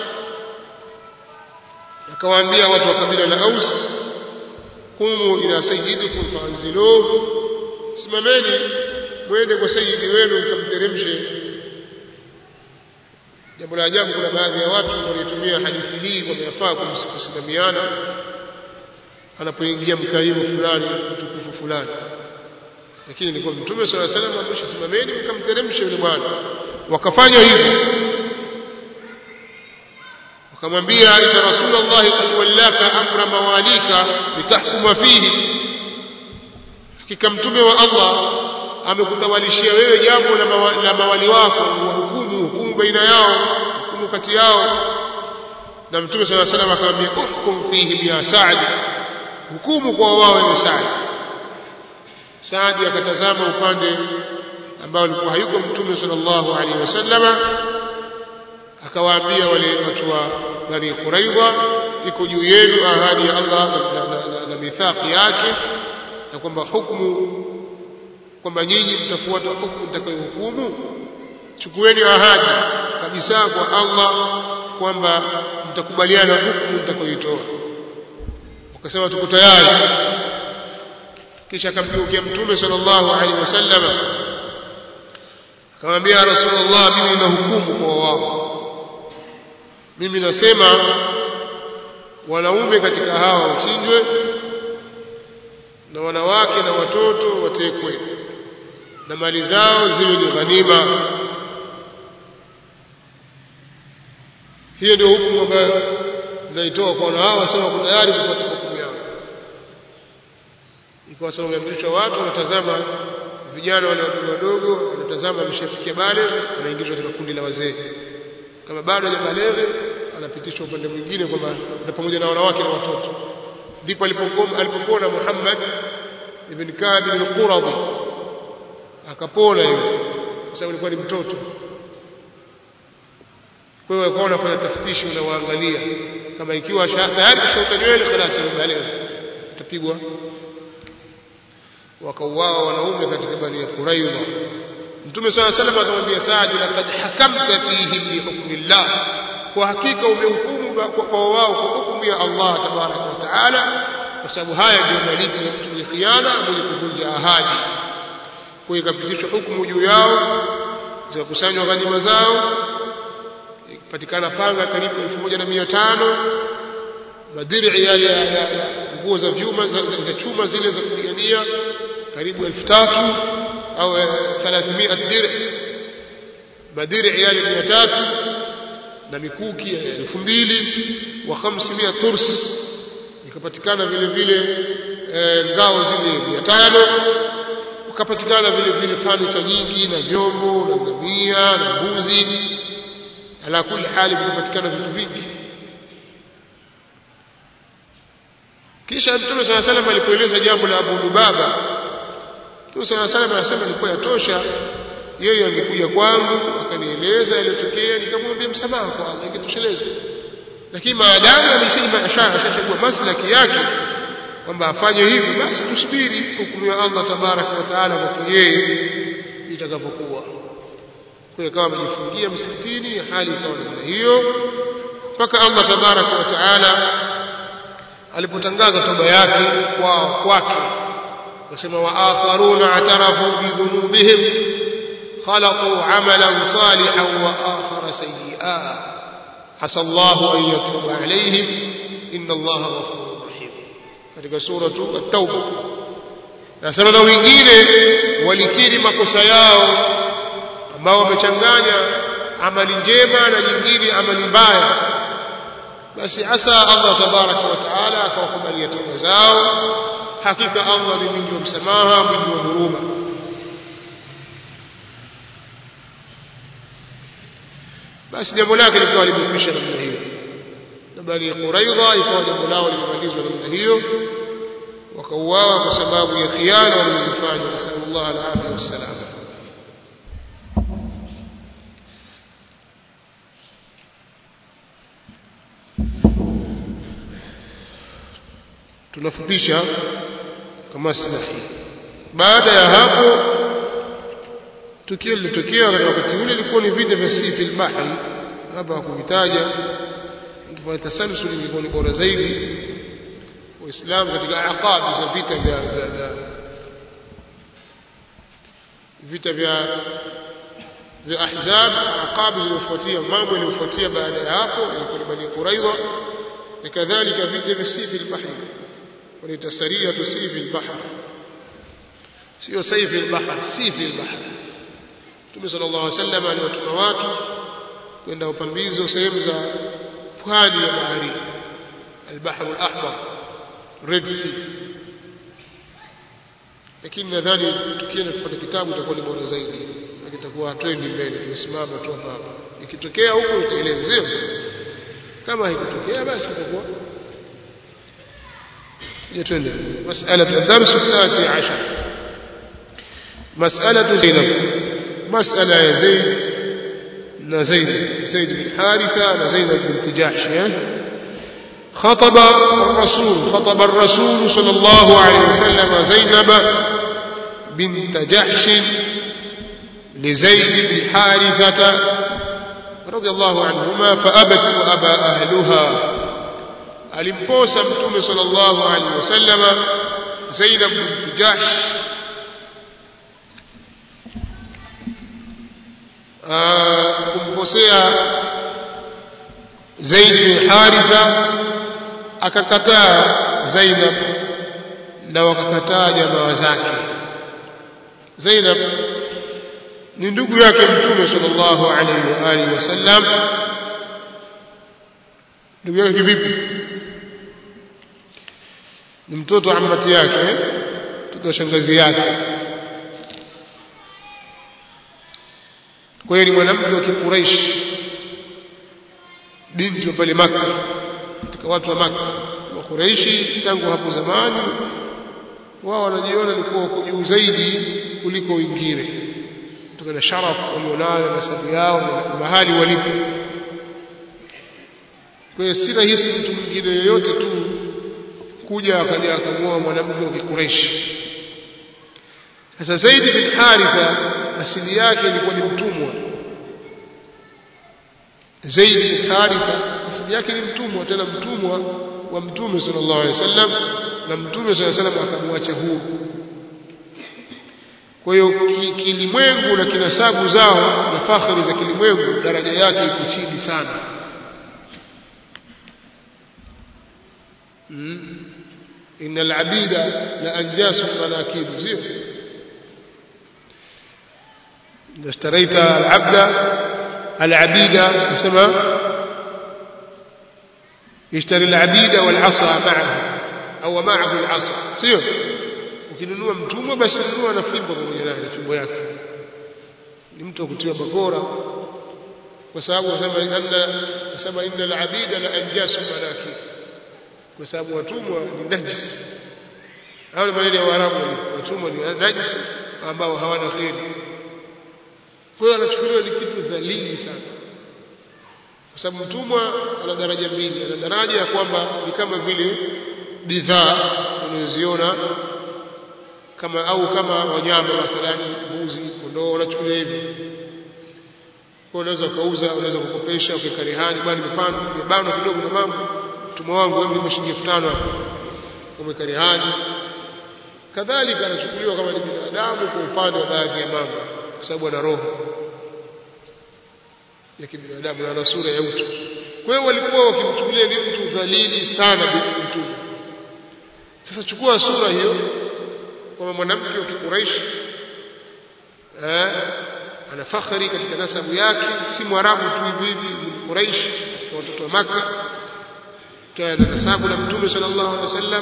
akawaambia watu wa kabila la Aus kumu ila sayyidikum faanziluhu simameni mwende kwa sayyidi wenu mkamteremshe jambo la ajabu kuna baadhi ya watu wanaotumia hadithi hii wameyafaa kusimamiana anapoingia mkarimu fulani mtukufu fulani lakini ilikuwa mtume swalla salam amesha simameni mkamteremshe yule bwana wakafanya hivyo wakamwambia inna rasulullahi qad wallaka amra mawalika litahkuma fihi hakika mtume wa Allah amekutawalishia wewe jambo la, mawa, la mawali wako wahukumu hukumu baina yao hukumu kati yao na mtume swalla salam akamwambia uhkum fihim ya Saad hukumu kwa wao wewe Saad Saadi akatazama upande ambao ulikuwa hayuko mtume sallallahu alaihi wasallama akawaambia wale watu wa Bani Quraidha iko juu yenu ahadi ya Allah na, na, na, na mithaqi yake na kwamba hukumu kwamba nyinyi mtafuata hukumu mtakayohukumu chukueni ahadi kabisa kwa Allah kwamba mtakubaliana hukumu mtakayoitoa wakasema tuko tayari kisha akamgeukia mtume sallallahu alaihi wasallam akamwambia rasulullah mimi na hukumu kwa wao mimi nasema wanaume katika hawa wachinjwe na wanawake na watoto watekwe na mali zao ziwe ni ghanima hiyo ndio hukumu ambayo naitoa kwa wanawao wasema wako tayari kupata hukumu yao ikawa sasa umeamrishwa watu wanatazama vijana wale wadogo wadogo wanatazama ameshafikia bale anaingizwa katika kundi la wazee kama bado hajabaleghe anapitishwa upande mwingine kwamba na pamoja na wanawake na watoto ndipo alipopona Muhammad ibn Ka'b ibn Quradhi akapona yule kwa sababu alikuwa ni mtoto kwa hiyo walikuwa wanafanya taftishi unawaangalia kama ikiwa tayari kishauka nywele خلاص amebaleghe atapigwa wakauawa wanaume katika bani Quraidha Mtume swalla salam akamwambia Saad laqad hakamta fihim bi hukmillah kwa hakika umehukumu kwa wao kwa hukumu ya Allah tabaraka wa taala kwa sababu haya ndio malipo ya mtu khiana mwenye kuvunja ahadi kwa hiyo ikapitishwa hukumu juu yao zikakusanywa ghanima zao ikapatikana panga karibu 1500 madiri yale ya nguo za vyuma za, za, za chuma zile za kupigania karibu 3000 au 300 dir madiri yale 300 na mikuki ya 2000 wa 500 turs ikapatikana vile vile e, ngao zile 500 ukapatikana vile vile fanicha nyingi na vyombo na ngamia na mbuzi ala kuli hali vikapatikana vitu vingi kisha mtume sala salam alipoeleza jambo la Abu Lubaba mtume sala salam anasema ilikuwa yatosha yeye angekuja kwangu akanieleza yaliyotokea nikamwambia msamaha kwa Allah ingetosheleza lakini maadamu ameshaima ashachagua maslaki yake kwamba afanye hivi basi tusubiri hukumu ya Allah tabaraka wa taala kwa yeye itakapokuwa kwa hiyo kama amejifungia msikitini hali ikawa namna hiyo mpaka Allah tabaraka wa taala alipotangaza toba yake kwa kwake wasema wa akharuna atarafu bi dhunubihim khalaqu amalan salihan wa akhara sayyi'a asa Allah an yatuba alayhim inna Allah ghafurur rahim katika suratu at-tauba nasema na wengine walikiri makosa yao ambao wamechanganya amali njema na nyingine amali mbaya basi asa Allah tabaraka wa taala akawakubalia toba zao hakika Allah ni mwingi wa msamaha mwingi wa huruma basi jambo lake likawa limekwisha namna hiyo na bali Quraidha ikawa jambo lao limemalizwa namna hiyo wakauawa kwa sababu ya khiana walizofanya nasallallahu alaihi wasallam tunafupisha kama silahi baada ya hapo tukio lilitokea katika wakati ule ilikuwa ni vita vya sifi al-bahri hapa kuvitaja ingefanya tasalsul ingekuwa ni bora zaidi waislamu katika aqabi za vita vya vya vita vya vya ahzab aqabi zilizofuatia mambo yaliyofuatia baada ya hapo ilikuwa ni bani quraidha na kadhalika vita vya sifi al-bahri wanaita sariyatu sifi al-bahr sio saifi al-bahr sifi al-bahr Mtume sallallahu alaihi wasallam aliwatuma watu kwenda upambizo sehemu za pwani ya bahari al-bahr al-ahmar red sea lakini nadhani tukienda kupata kitabu itakuwa ni bora zaidi na kitakuwa hatwendi mbele tumesimama tu hapa hapa ikitokea huko itaelewa sio kama haikutokea basi itakuwa يتولى مسألة الدرس التاسع عشر مسألة زينب مسألة يا زيد زيد زيد بن حارثة زينب بنت جحش خطب الرسول خطب الرسول صلى الله عليه وسلم زينب بنت جحش لزيد بن حارثة رضي الله عنهما فأبت وأبى أهلها alimposa mtume sallallahu alaihi wasallama Zainab bint Jahsh kumposea Zaid bin Haritha akakataa Zainab na wakakataa jamaa zake Zainab ni ndugu yake mtume sallallahu alaihi wa alihi wasallam ndugu yake vipi ni mtoto amati yake mtoto wa shangazi yake kwa hiyo ni mwanamke wa kikuraish binti wa pale maka katika watu wa maka wa kuraishi tangu hapo zamani wao wanajiona ni kuwa wako juu zaidi kuliko wengine kutokana na sharaf walionayo nasabu yao na mahali walipo kwa hiyo si rahisi mtu mwingine yoyote tu kuja akaja akamwoa mwanamke wa Kikureishi. Sasa Zaid bin Haritha asili yake ilikuwa ni mtumwa. Zaid bin Haritha asili yake ni mtumwa, tena mtumwa wa Mtume sallallahu alaihi wasallam na mtume swalla salam akamwacha huru kwa hiyo kilimwengu na kinasabu zao na fakhari za kilimwengu daraja yake iko chini sana mm. inna alabida la anjasu manakibu sio إذا اشتريت العبد العبيد كما يشتري العبيد والعصا معه أو معه العصا سيو ukinunua mtumwa basi nunua na fimbo pamoja naye na fimbo yake ni mtu wa kutiwa bakora kwa sababu wasema anna wasema inna al-abida la anjasu malakit kwa sababu watumwa ni najis hao ni maneno ya Waarabu watumwa ni najis ambao hawana kheri kwa hiyo anachukuliwa ni kitu dhalili sana kwa sababu mtumwa ana daraja mbili ana daraja ya kwamba ni kama vile bidhaa unazoziona kama au kama wanyama mathalan mbuzi kondoo unachukulia hivyo kwa unaweza ukauza unaweza kukopesha ukaweka rehani bwana nimepanda nimebanwa kidogo na mambo mtumwa wangu hebu nipe shilingi 5000 hapo umeweka rehani kadhalika anachukuliwa kama ni binadamu kwa upande wa baadhi ya mambo kwa sababu ana roho ya kibinadamu na ana sura ya utu kwa hiyo walikuwa wakimchukulia ni mtu dhalili sana mtume sasa chukua sura hiyo kwamba mwanamke wa kikuraishi eh, ana fakhari katika nasabu yake si mwarabu tu hivi hivi ni quraishi katika watoto wa maka kana na nasabu na mtume sallallahu alaihi wasallam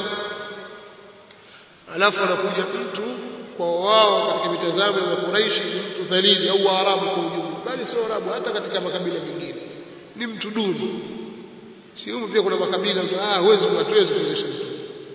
alafu anakuja mtu kwa wao katika mitazamo ya Quraishi ni mtu dhalili au Waarabu kwa ujumla bali sio Waarabu hata katika makabila mengine ni mtu duni si humu pia kuna makabila ah huwezi hatuwezi kuwezesha mtu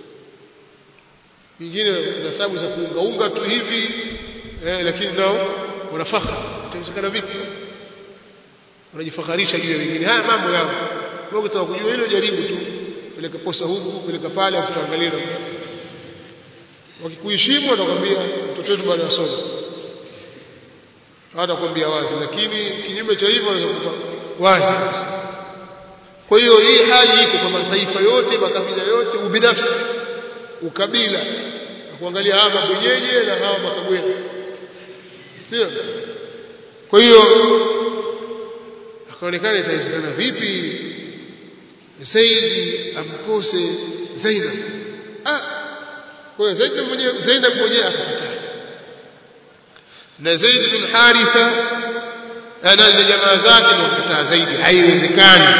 wengine nasabu za kuungaunga tu hivi eh, lakini nao wanafakha itawezekana vipi wanajifakharisha juu ya wengine haya mambo yao wewe ukitaka kujua hilo jaribu tu peleka posa huku peleka pale afu tuangalie wakikuheshimu watakwambia mtoto wetu bado asoma hawatakwambia wazi lakini kinyume cha hivyo wanakupa wazi basi kwa hiyo hii hali iko kwa mataifa yote makabila yote ubinafsi ukabila na kuangalia hawa mabwenyenye na hawa makabwene sio kwa hiyo akaonekana itawezekana vipi Zaidi amkose Zainab ah kwa hiyo Zaid mwenyewe Zainab mwenyewe akakataa na Zaid bin Haritha ana na jamaa zake wakakataa zaidi haiwezekani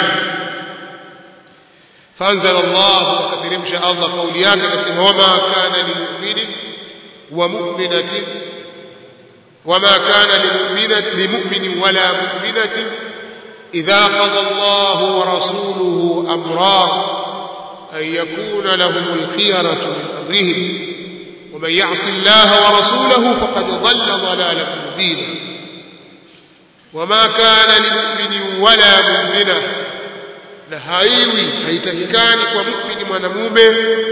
فانزل الله وكثرمش الله قوليات كسم وما كان لمؤمن ومؤمنة وما كان لمؤمنة لمؤمن ولا مؤمنة إذا قضى الله ورسوله أمرا أن يكون لهم الخيرة من أمرهم ومن يعص الله ورسوله فقد ضل ضلالا مبينا وما كان لمؤمن ولا مؤمنة na haiwi haitakikani kwa muumini mwanamume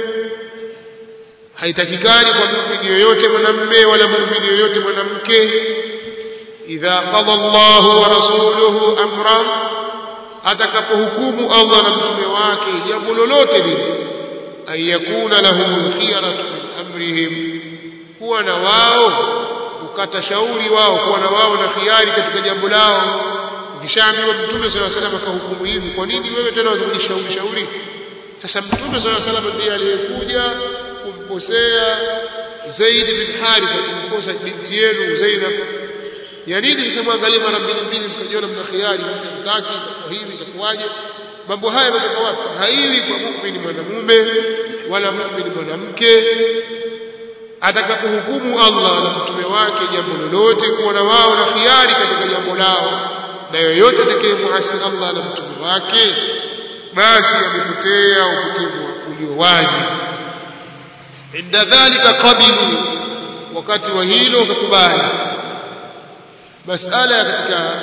haitakikani kwa muumini yoyote mwanamume wala muumini yoyote mwanamke idha qada Allahu wa rasuluhu amran atakapohukumu Allah na mtume wake jambo lolote lile an yakuna lahum khiyaratu min amrihim kuwa na wao ukata shauri wao kuwa na wao na khiari katika jambo lao ukishaambiwa mtume swalla salam akahukumu hivi kwa nini wewe tena wazikujishauri shauri sasa mtume swalla salam ndiye aliyekuja kumposea Zaid bin Haritha kumposa binti yenu Zainab ya nini sasa mwangalie mara mbili mbili mkajiona mna khiari sasa mtaki kwa hivi itakuwaje mambo haya yanatoka wapi haiwi kwa muumini mwanamume wala muumini mwanamke atakapohukumu Allah na mtume wake jambo lolote kuwa na wao na khiari katika jambo lao na yoyote atakayemuasi Allah na mtume wake basi amepotea upotevu ulio wazi inda dhalika qabilu wakati wa hilo ukakubali masala katika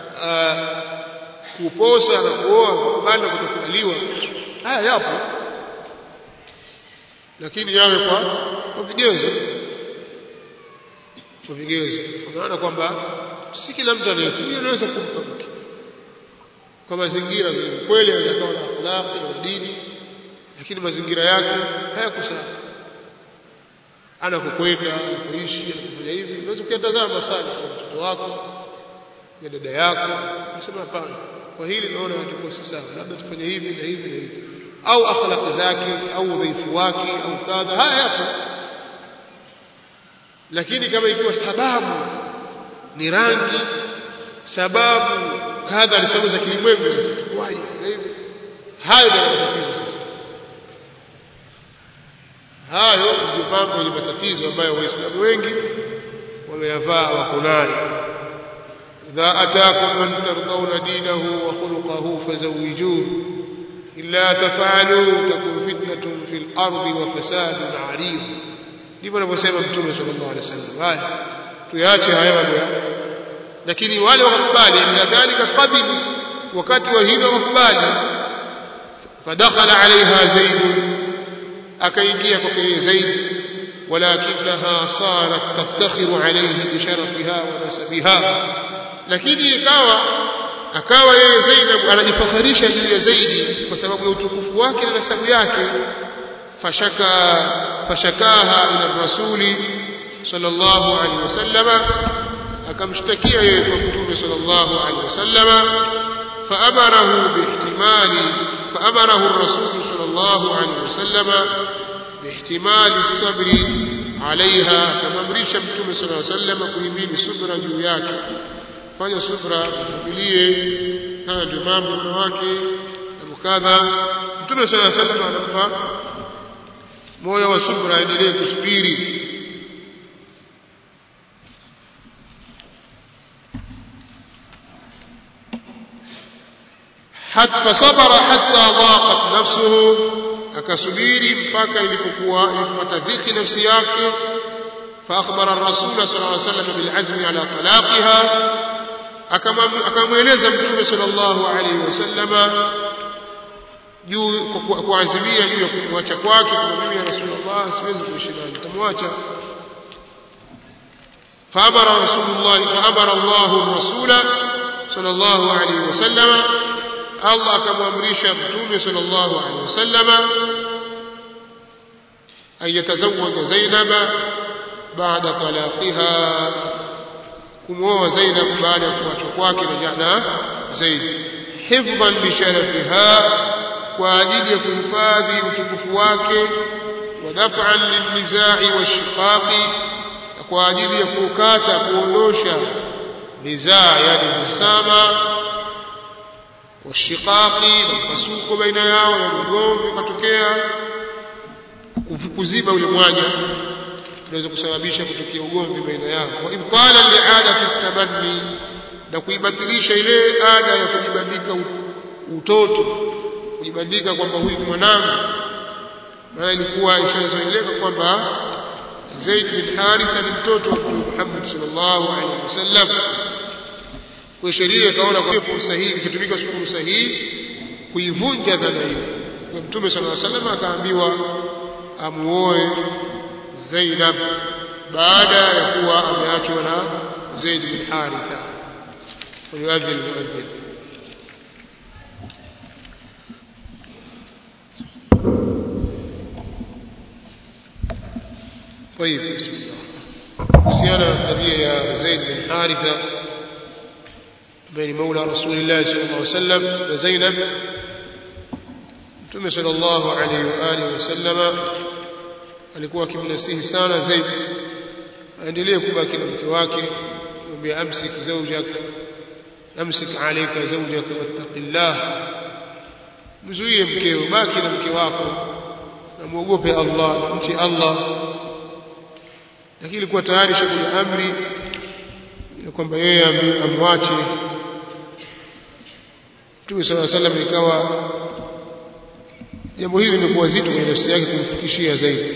kuposa na kuoa kukubali na kutokubaliwa haya yapo lakini yawe kwa kwa vigezo kwa vigezo kwa maana kwamba si kila mtu anayekuja anaweza kumpa mke kwa mazingira kweli anaweza kuwa na akhlaqi na dini lakini mazingira yake hayako sawa anakokwenda anakoishi anakufanya hivi unaweza kuyatazama sana kwa mtoto wako ya dada yako unasema hapana kwa hili naona itakuwa si sawa labda tufanye hivi na hivi na hivi au akhlaq zake au udhaifu wake au kadha haya yapo lakini kama ikiwa sababu ni rangi sababu kadha ni sababu za kilimwengu sasa tukwaje na hivi hayo ndio matatizo sasa hayo ndio mambo yenye matatizo ambayo waislamu wengi wameyavaa wako nayo idha atakum man tardawna dinahu wa khuluquhu fazawijuhu illa taf'alu takun fitnatun fil ardi wa fasadun 'arid ndivyo anavyosema mtume sallallahu alaihi wasallam haya tuache haya mambo lakini wale wakakubali na dhalika qabilu wakati wa hilo wakubali fadakhala alaiha zaid akaingia kwa zaid ولكنها صارت تفتخر عليه بشرفها ونسبها lakini ikawa akawa yeye Zainab anajifakharisha juu ya Zaidi kwa sababu ya utukufu wake na nasabu yake fashaka fashakaha ila rasuli sallallahu alaihi wasallama akamshtakia yeye kwa mtume sallallahu alaihi wasallama faamarahu bihtimali faamarahu ar-rasul sallallahu alaihi wasallama bihtimali as-sabri alaiha akamamrisha mtume sallallahu alaihi wasallama kuhimili subra juu yake fanya subra uvumilie haya ndio mambo wanawake na kadha mtume sallallahu alaihi wasallam anampa moyo wa subra aendelee kusubiri حتى صبر حتى ضاقت نفسه akasubiri mpaka ilipokuwa ilipata dhiki nafsi yake فأخبر الرسول صلى الله عليه وسلم بالعزم على طلاقها akamweleza mtume sallallahu alaihi wasallama juu kuazimia juu ya kumwacha kwake kwa mimi ya rasulullah siwezi kuishi naye nitamwacha فأمر رسول الله فأمر الله الرسول صلى الله عليه وسلم الله كما أمريش متوم صلى الله عليه وسلم أن يتزوج زينب بعد طلاقها kumwoa Zainab baada ya kuachwa kwake na jana Zaid hifdhan li sharafiha kwa ajili ya kuhifadhi utukufu wake wa daf'an lilnizai washiqaqi kwa ajili ya kukata kuondosha nizaa yani msama washiqaqi na mpasuko baina yao na mgomvi ukatokea kuziba ule mwanya unaweza kusababisha kutokea ugomvi baina yao wa ibtala li'adati tabanni na kuibatilisha ile ada ya kujibandika utoto kujibandika kwamba huyu mwanangu maana ilikuwa ishazoeleka kwamba Zaid bin Haritha ni mtoto wa Mtume Muhammad sallallahu alaihi wasallam kwa sheria ikaona kwa fursa hii ikitumika fursa hii kuivunja dhana hiyo kwa Mtume sallallahu alaihi wasallam akaambiwa amuoe Zainab baada ya kuwa ameachwa na Zaid bin Haritha ويؤذن المؤذن طيب بسم الله kuhusiana قضيه يا زيد بن حارثه بين مولى رسول الله صلى الله عليه وسلم وزينب Mtume sallallahu alaihi wa alihi wasallama alikuwa akimnasihi sana Zaid aendelee kubaki na mke wake kumwambia amsik zawjak amsik alayka zawjak wattaqillah mzuie mkeo baki na mke wako na muogope Allah na mche Allah lakini ilikuwa tayari shakuli amri ya kwamba yeye amwache Mtume sallallahu alaihi wasallam ikawa jambo hili limekuwa zito kwenye nafsi yake kumfikishia zaidi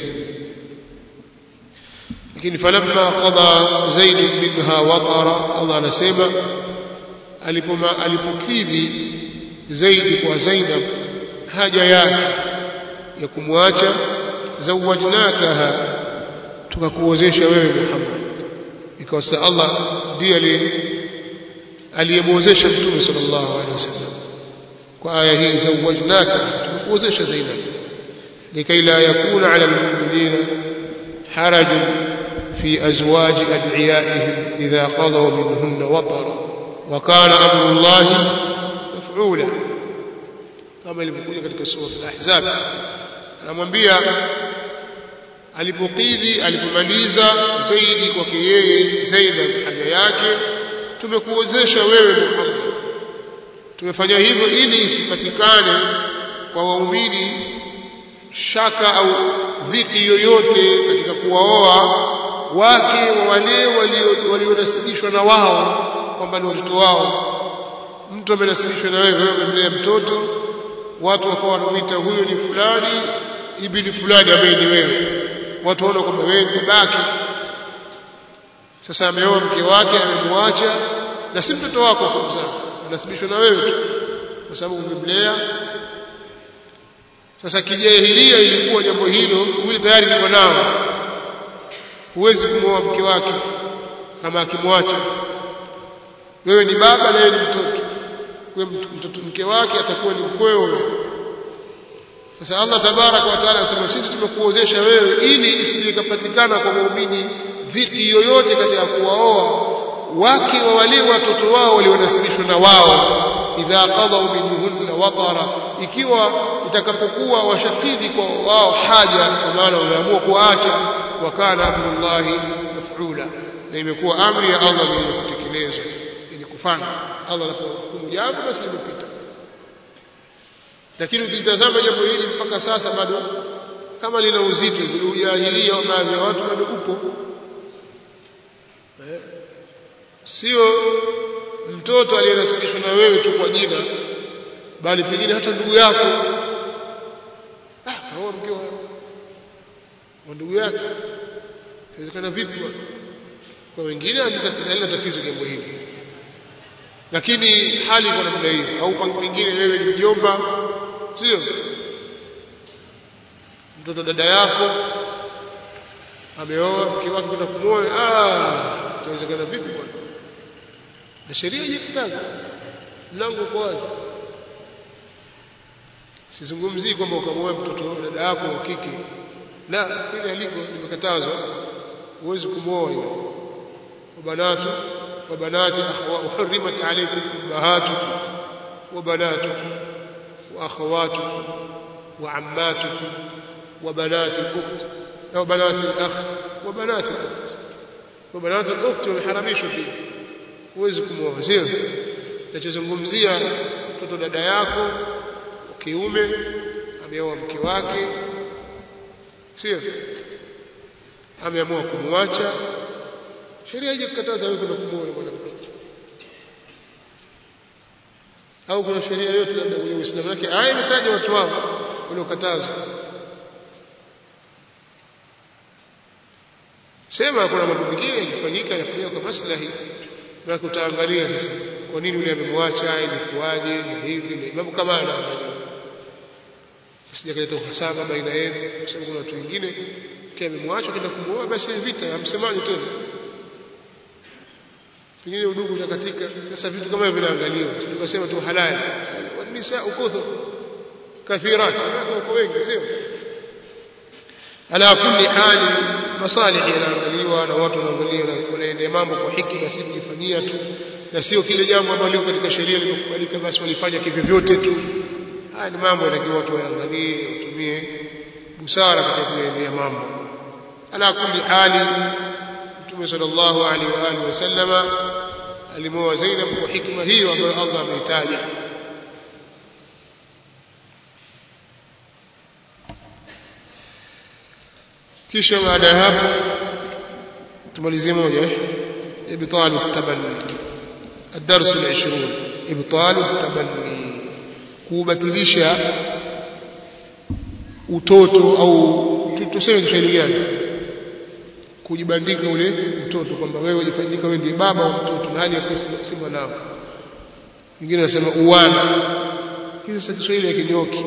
lakini falamma qada zaid minha watara Allah anasema alipoma alipokidhi zaidi kwa Zainab haja yake ya kumwacha zawajnakaha tukakuozesha wewe Muhammad ikawa Allah ndiye aliyemwozesha mtume sallallahu alaihi wasallam kwa aya hii zawajnaka tumekuozesha Zainab لكي لا يكون على المؤمنين حرج في أزواج أدعيائهم إذا قضوا منهن وطرا وكان أمر الله مفعولا كما ilivyokuja katika sura al-Ahzab anamwambia alipokidhi alipomaliza zaidi kwake yeye Zainab haja yake tumekuozesha wewe Muhammad tumefanya hivyo ili isipatikane kwa waumini shaka au dhiki yoyote katika kuwaoa wake wa wale walionasibishwa na wao kwamba ni watoto wao mtu amenasibishwa na wewe wewe umemlea mtoto watu wakawa wanamuita huyo ni fulani ibni fulani ambaye ni wewe watu waona kwamba wewe ni babake sasa ameoa mke wake amemwacha na si mtoto wako kumzaa anasibishwa na wewe tu kwa sababu umemlea sasa kijahilia ilikuwa jambo hilo yule tayari liko nao huwezi kumwoa mke wake kama akimwacha wewe ni baba na yeye ni mtoto kwa mtoto mke wake atakuwa ni mkweo sasa Allah tabaraka wa taala anasema sisi tumekuozesha wewe ili isije kupatikana kwa muumini dhiki yoyote katika kuwaoa wake wa wale watoto wao walionasibishwa na wao idha qadaw minhunna watara ikiwa itakapokuwa washakidhi kwa wao haja kwa maana wameamua kuacha wakana amrullahi maf'ula na imekuwa amri ya Allah ni kutekelezwa yenye kufanya Allah anapohukumu jambo basi limepita lakini ukitazama jambo hili mpaka sasa bado kama lina uzito vile ujahilia baadhi ya watu bado upo eh? sio mtoto aliyenasibishwa na wewe tu kwa jina bali pengine hata ndugu yako ah kaoa mke wa ndugu yake inawezekana vipi kwa wengine halina tatizo jambo hili lakini hali kwa namna hiyo au pengine wewe ni mjomba sio mtoto dada yako ameoa mke wake kwenda kumwoa ah itawezekana vipi bwana na sheria haijakataza mlango uko wazi sizungumzii kwamba ukamwoa mtoto dada yako wa kike la ile aliko limekatazwa huwezi kumwoa hiyo wabanatu wabanati uhrimat alaykum ummahatukum wabanatukum واخواتكم وعماتكم وبنات الاخت او بنات الاخ وبنات الاخت وبنات الاخت wameharamishwa pia huwezi kumwoa sio nachozungumzia mtoto dada yako kiume ameoa mke wake sio ameamua kumwacha sheria haijakataza wewe kwenda kumwoa mwanamke au kuna sheria yote labda kwenye Uislamu yake aya imetaja watu wao waliokatazwa sema kuna mambo mengine yakifanyika yanafanyika kwa maslahi na kutaangalia sasa kwa nini yule amemwacha ilikuwaje na hivi na mambo kama haya usije kaleta uhasama baina yenu kwa sababu kuna watu wengine kia amemwacha kwenda kumuoa basi vita hamsemani tena pengine udugu utakatika sasa vitu kama hivyo vinaangaliwa sikasema tu halali wanisa ukuthu kathirat wako wengi sio ala kulli hali masalih yanaangaliwa na watu wanaangalia wanaendea mambo kwa hikima si kujifanyia tu na sio kile jambo ambalo katika sheria limekubalika basi walifanya kivyo vyote tu haya ni mambo yanatakiwa watu waangalie watumie busara katika kuendea mambo ala kulli hali Mtume sallallahu alaihi wa alihi wasallama alimoa Zainab kwa hikma hiyo ambayo Allah ameitaja kisha baada ya hapo tumalizie moja ibtal at-tabanni الدرس العشرون إبطال التبني kubatilisha utoto au tuseme Kiswahili gani kujibandika ule mtoto kwamba wewe wajifanyika wewe ndiye baba wa mtoto na hali ya si mwanao wengine wanasema uwana hizi sasa Kiswahili ya kinyoki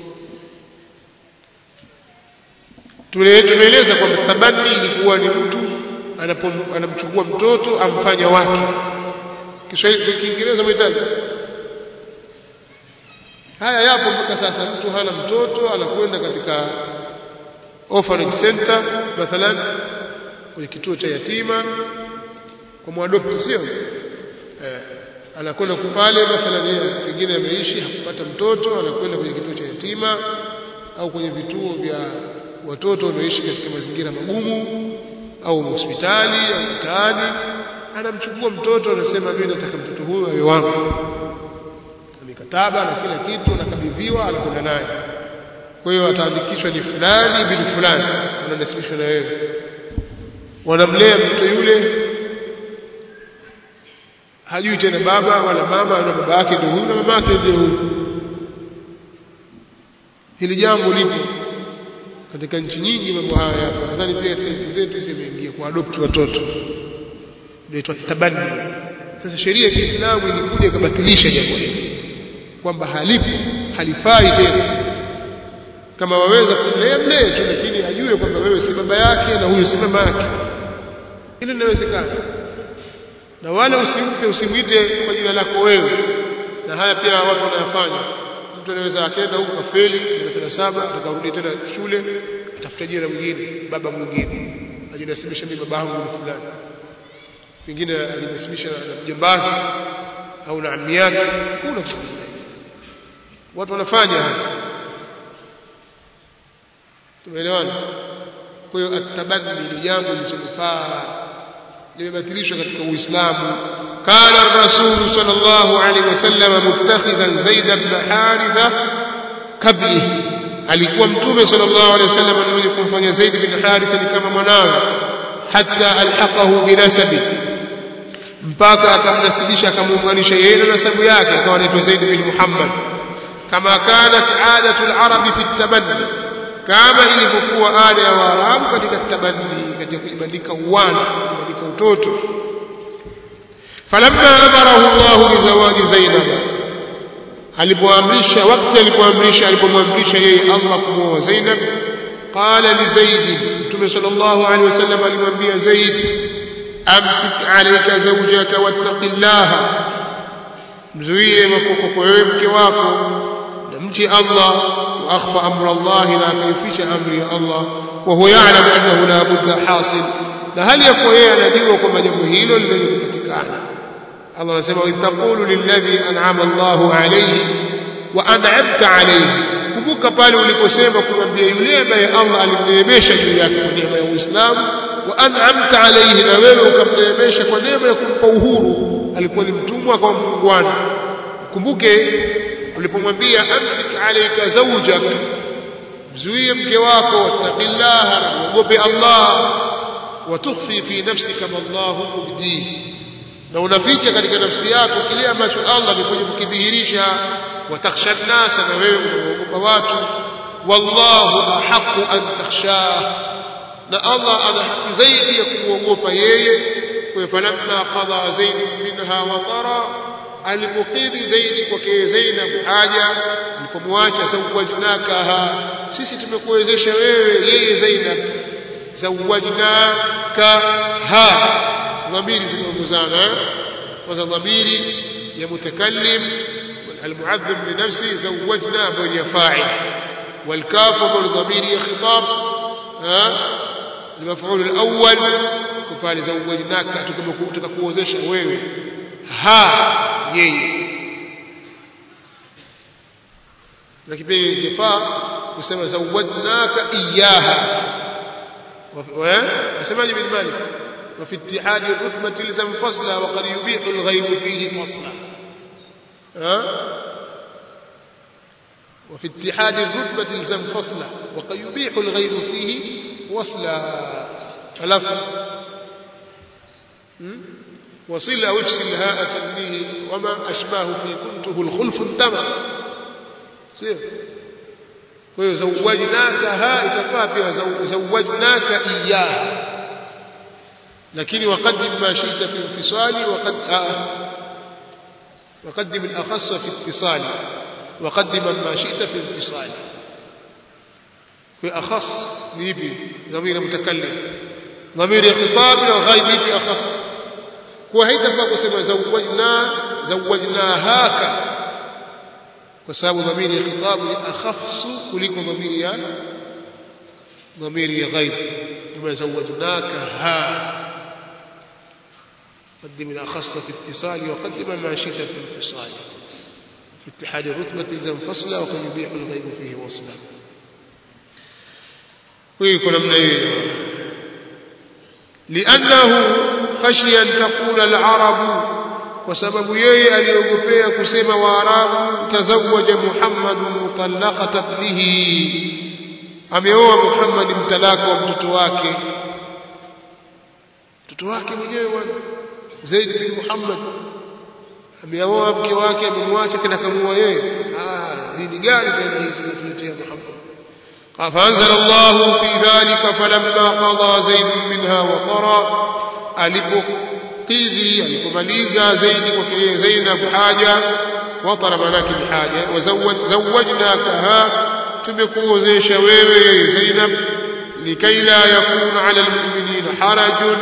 tumeeleza kwamba tabani ilikuwa ni mtu anamchukua mtoto amfanya wake Kiswahili Kiingereza mhitaji haya yapo mpaka sasa mtu hana mtoto anakwenda katika orphanage center mathalan kwenye kituo cha yatima kwa mwadopti sio eh, anakwenda pale mathalan yeye pengine ameishi hakupata mtoto anakwenda kwenye kituo cha yatima au kwenye vituo vya watoto wanaoishi katika mazingira magumu au hospitali au mtaani anamchukua mtoto anasema mimi nataka mtoto huyu awe wangu mikataba na kila kitu anakabidhiwa anakwenda naye kwa hiyo ataandikishwa ni fulani bin fulani ananasibishwa na wewe wanamlea mtoto yule hajui tena baba wala mama na baba yake ndio huyu na mama yake ndio huyu hili jambo lipo katika nchi nyingi mambo haya yapo nadhani pia katika nchi zetu imeingia kwa adopt watoto inaitwa tabani sasa sheria ya Kiislamu ilikuja ikabatilisha jambo hili kwamba halipo halifai tena kama waweza kumlea mlee tu lakini ajue kwamba wewe si baba yake na huyu si mama yake hilo linawezekana na wala usimpe usimwite kwa jina lako wewe na haya pia watu wanayafanya mtu anaweza akaenda huko kafeli darasa la saba atakarudi tena shule atafuta jina mwingine baba mwingine ajinasibisha mimi baba yangu fulani pengine ajinasibisha na mjomba au na ammi yake hakuna kitu watu wanafanya haya tumeelewana kwa hiyo atabadli ni jambo lisilofaa limebatilishwa katika uislamu قال الرسول صلى الله عليه وسلم متخذا زيد بن حارثة قبله alikuwa mtume sallallahu alaihi wasallam mwenye kumfanya Zaid bin Haritha ni kama mwanawe hatta alhaqahu binasabi mpaka akamnasibisha akamuunganisha yeye na nasabu yake akawa anaitwa Zaid bin Muhammad kama kanat adatu al-arabi fi at-tabanni kama ilivyokuwa ada ya Waarabu katika tabanni katika kujibandika uwana kujibandika utoto falamma amarahu Allah bizawaji Zainab alipoamrisha wakati alipoamrisha alipomwamrisha yeye Allah kumwoa Zainab qala li Zaid Mtume sallallahu alaihi wasallam alimwambia Zaid amsik alayka zawjaka wattaqillaha mzuie makoko kwa wewe mke wako na mche Allah wa akhfa amra Allah na akaifisha amri ya Allah wa huwa ya'lamu annahu la budda hasil na hali yako yeye anajua kwamba jambo hilo linaweza kupatikana Allah anasema itaqulu lilladhi an'ama Allahu alayhi wa an'amta alayhi kumbuka pale uliposema kumwambia yule ambaye Allah alimneemesha juu yake kwa neema ya Uislamu wa an'amta alayhi na wewe ukamneemesha kwa neema ya kumpa uhuru alikuwa ni mtumwa kwa muungwana kumbuke ulipomwambia amsik alayka zawjak mzuie mke wako wattaqillaha na uogope Allah wa tukhfi fi nafsika ma Allah mubdihi na unaficha katika nafsi yako kile ambacho Allah amekuja kukidhihirisha watakhsha nnasa na wewe unaogopa watu wallahu ahaqu an takhshah na Allah ana haki zaidi ya kumwogopa yeye kwa falamma qada zaid minha wa tara almuqidi zaidi kwake Zainab haja alipomwacha zawajnakaha sisi tumekuwezesha wewe yeye Zainab zawajnakaha ضمير زمزانا وذا ضمير يا متكلم المعذب لنفسه زوجنا بني فاعل والكاف بالضمير يا خطاب ها المفعول الاول كفال زوجناك تككوزesha wewe ha yeye na kipindi kifaa kusema zawajnaka iyaha wasemaje bin malik وفي اتحاد الرتبة لزم فصلا وقد يبيح الغيب فيه فصلا ها وفي اتحاد الرتبة لزم فصلا وقد يبيح الغيب فيه وصلا ألف وصل أو اجسل هاء سميه وما أشباه في كنته الخلف انتمى سير ويزوجناك ها اتفاق زوجناك إياه لكن وقدم ما شئت في انفصال وقد آه وقدم الأخص في اتصال وقدم ما شئت في انفصال في أخص نيبي ضمير متكلم ضمير خطاب الغيب في أخص وهيدا فقسم زوجنا زوجناهاك وسبب ضمير خطاب أخص كلكم ضمير يا ضمير غيب بما زوجناكها قدم الأخص في اتصال وقدم ما شئت في انفصال في اتحاد الرتبة الزم فصلا وقد يبيح الغيب فيه وصلا ويكون من أيه لأنه خشي أن تقول العرب وسبب يي aliyogopea kusema waarabu tazawaja Muhammad mutallaqat ibnihi ameoa Muhammad mtalaka wa mtoto wake mtoto wake mwenyewe bwana Zaid bin Muhammad ameoa mke wake amemwacha kana kamua yeye ah dini gani tena hizi zinatuletea Muhammad فأنزل الله في ذلك فلما قضى زيد منها وطرا alipokidhi alipomaliza zaidi kwa kile Zainab haja watara manake ni haja wazawajnakaha tumekuozesha wewe Zainab likai la yakuna ala almu'minina harajun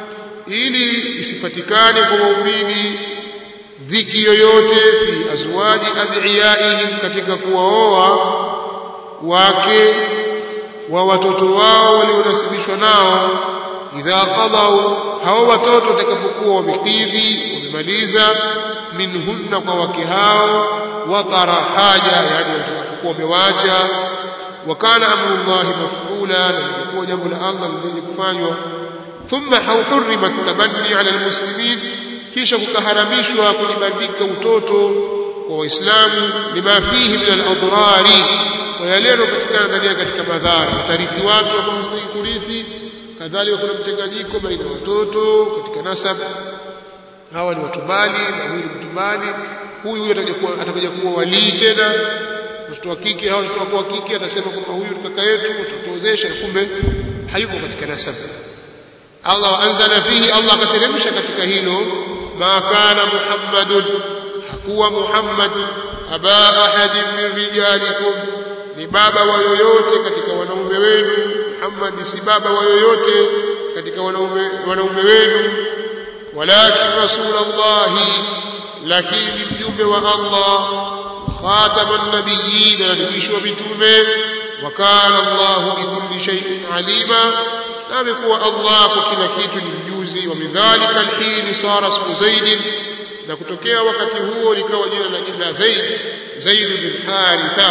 ili isipatikane kwa waumini dhiki yoyote fi azwaji adiyaihim katika kuwaoa wake wa watoto wao walionasibishwa nao idha qadau hao watoto watakapokuwa wamekidhi wamemaliza minhunna kwa wake hao watara haja yani watakapokuwa wamewacha wakana amrullahi mafula na lilikuwa jambo la Allah lenye kufanywa thumma hurrimat tabanni ala almuslimin kisha kukaharamishwa kujibandika utoto kwa waislamu lima fihi min aladrari kwa yale yanayopatikana ndani katika madhara watarithi watu ambao hawastahili kurithi kadhalika kuna mchanganyiko baina ya watoto katika nasab hawa ni watubali na huyu ni mtubali huyu huyu atakuwa atakuja kuwa walii tena mtoto wa kike hawa mtoto wa kike atasema kwamba huyu ni kaka yetu tutozesha kumbe hayupo katika nasab Allah anzala fihi Allah akateremsha katika hilo ma kana muhammadun hakuwa muhammad aba ahadin min rijalikum ni baba wa yoyote katika wanaume wenu Muhammad si baba wa yoyote katika wanaume wanaume wenu walakin rasulullah lakini mjumbe wa Allah khataman nabiyyin alibishwa mitume wa kana Allah bikulli shay'in alima na amekuwa Allah kwa kila kitu ni mjuzi wa midhalika alhin sara ismu zaid na kutokea wakati huo likawa jina la jina Zaid Zaid bin Haritha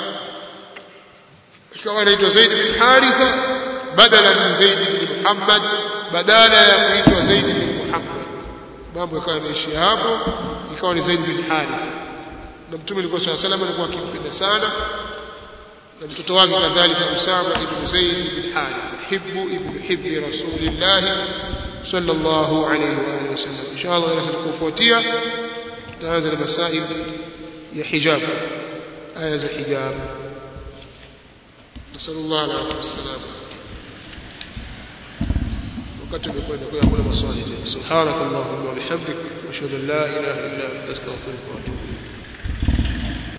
ikawa inaitwa Zaid bin Haritha badala min Zaid bin Muhammad badala ya kuitwa Zaid bin Muhammad mambo yakawa yameishia hapo ikawa ni Zaid bin Haritha na mtume alikuwa swalla sallam alikuwa akimpenda sana na mtoto wake kadhalika Usama ibn Zaid bin Haritha hibbu ibn hibbi rasulillah sallallahu alayhi wa alihi wasallam inshallah darasa tukufuatia tutaanza na masail ya hijab aya za hijab نسأل الله العافية والسلام وقت بكل كل maswali subhanak allahumma wa bihamdik ashhadu an la ilaha illa anta astaghfiruka wa atubu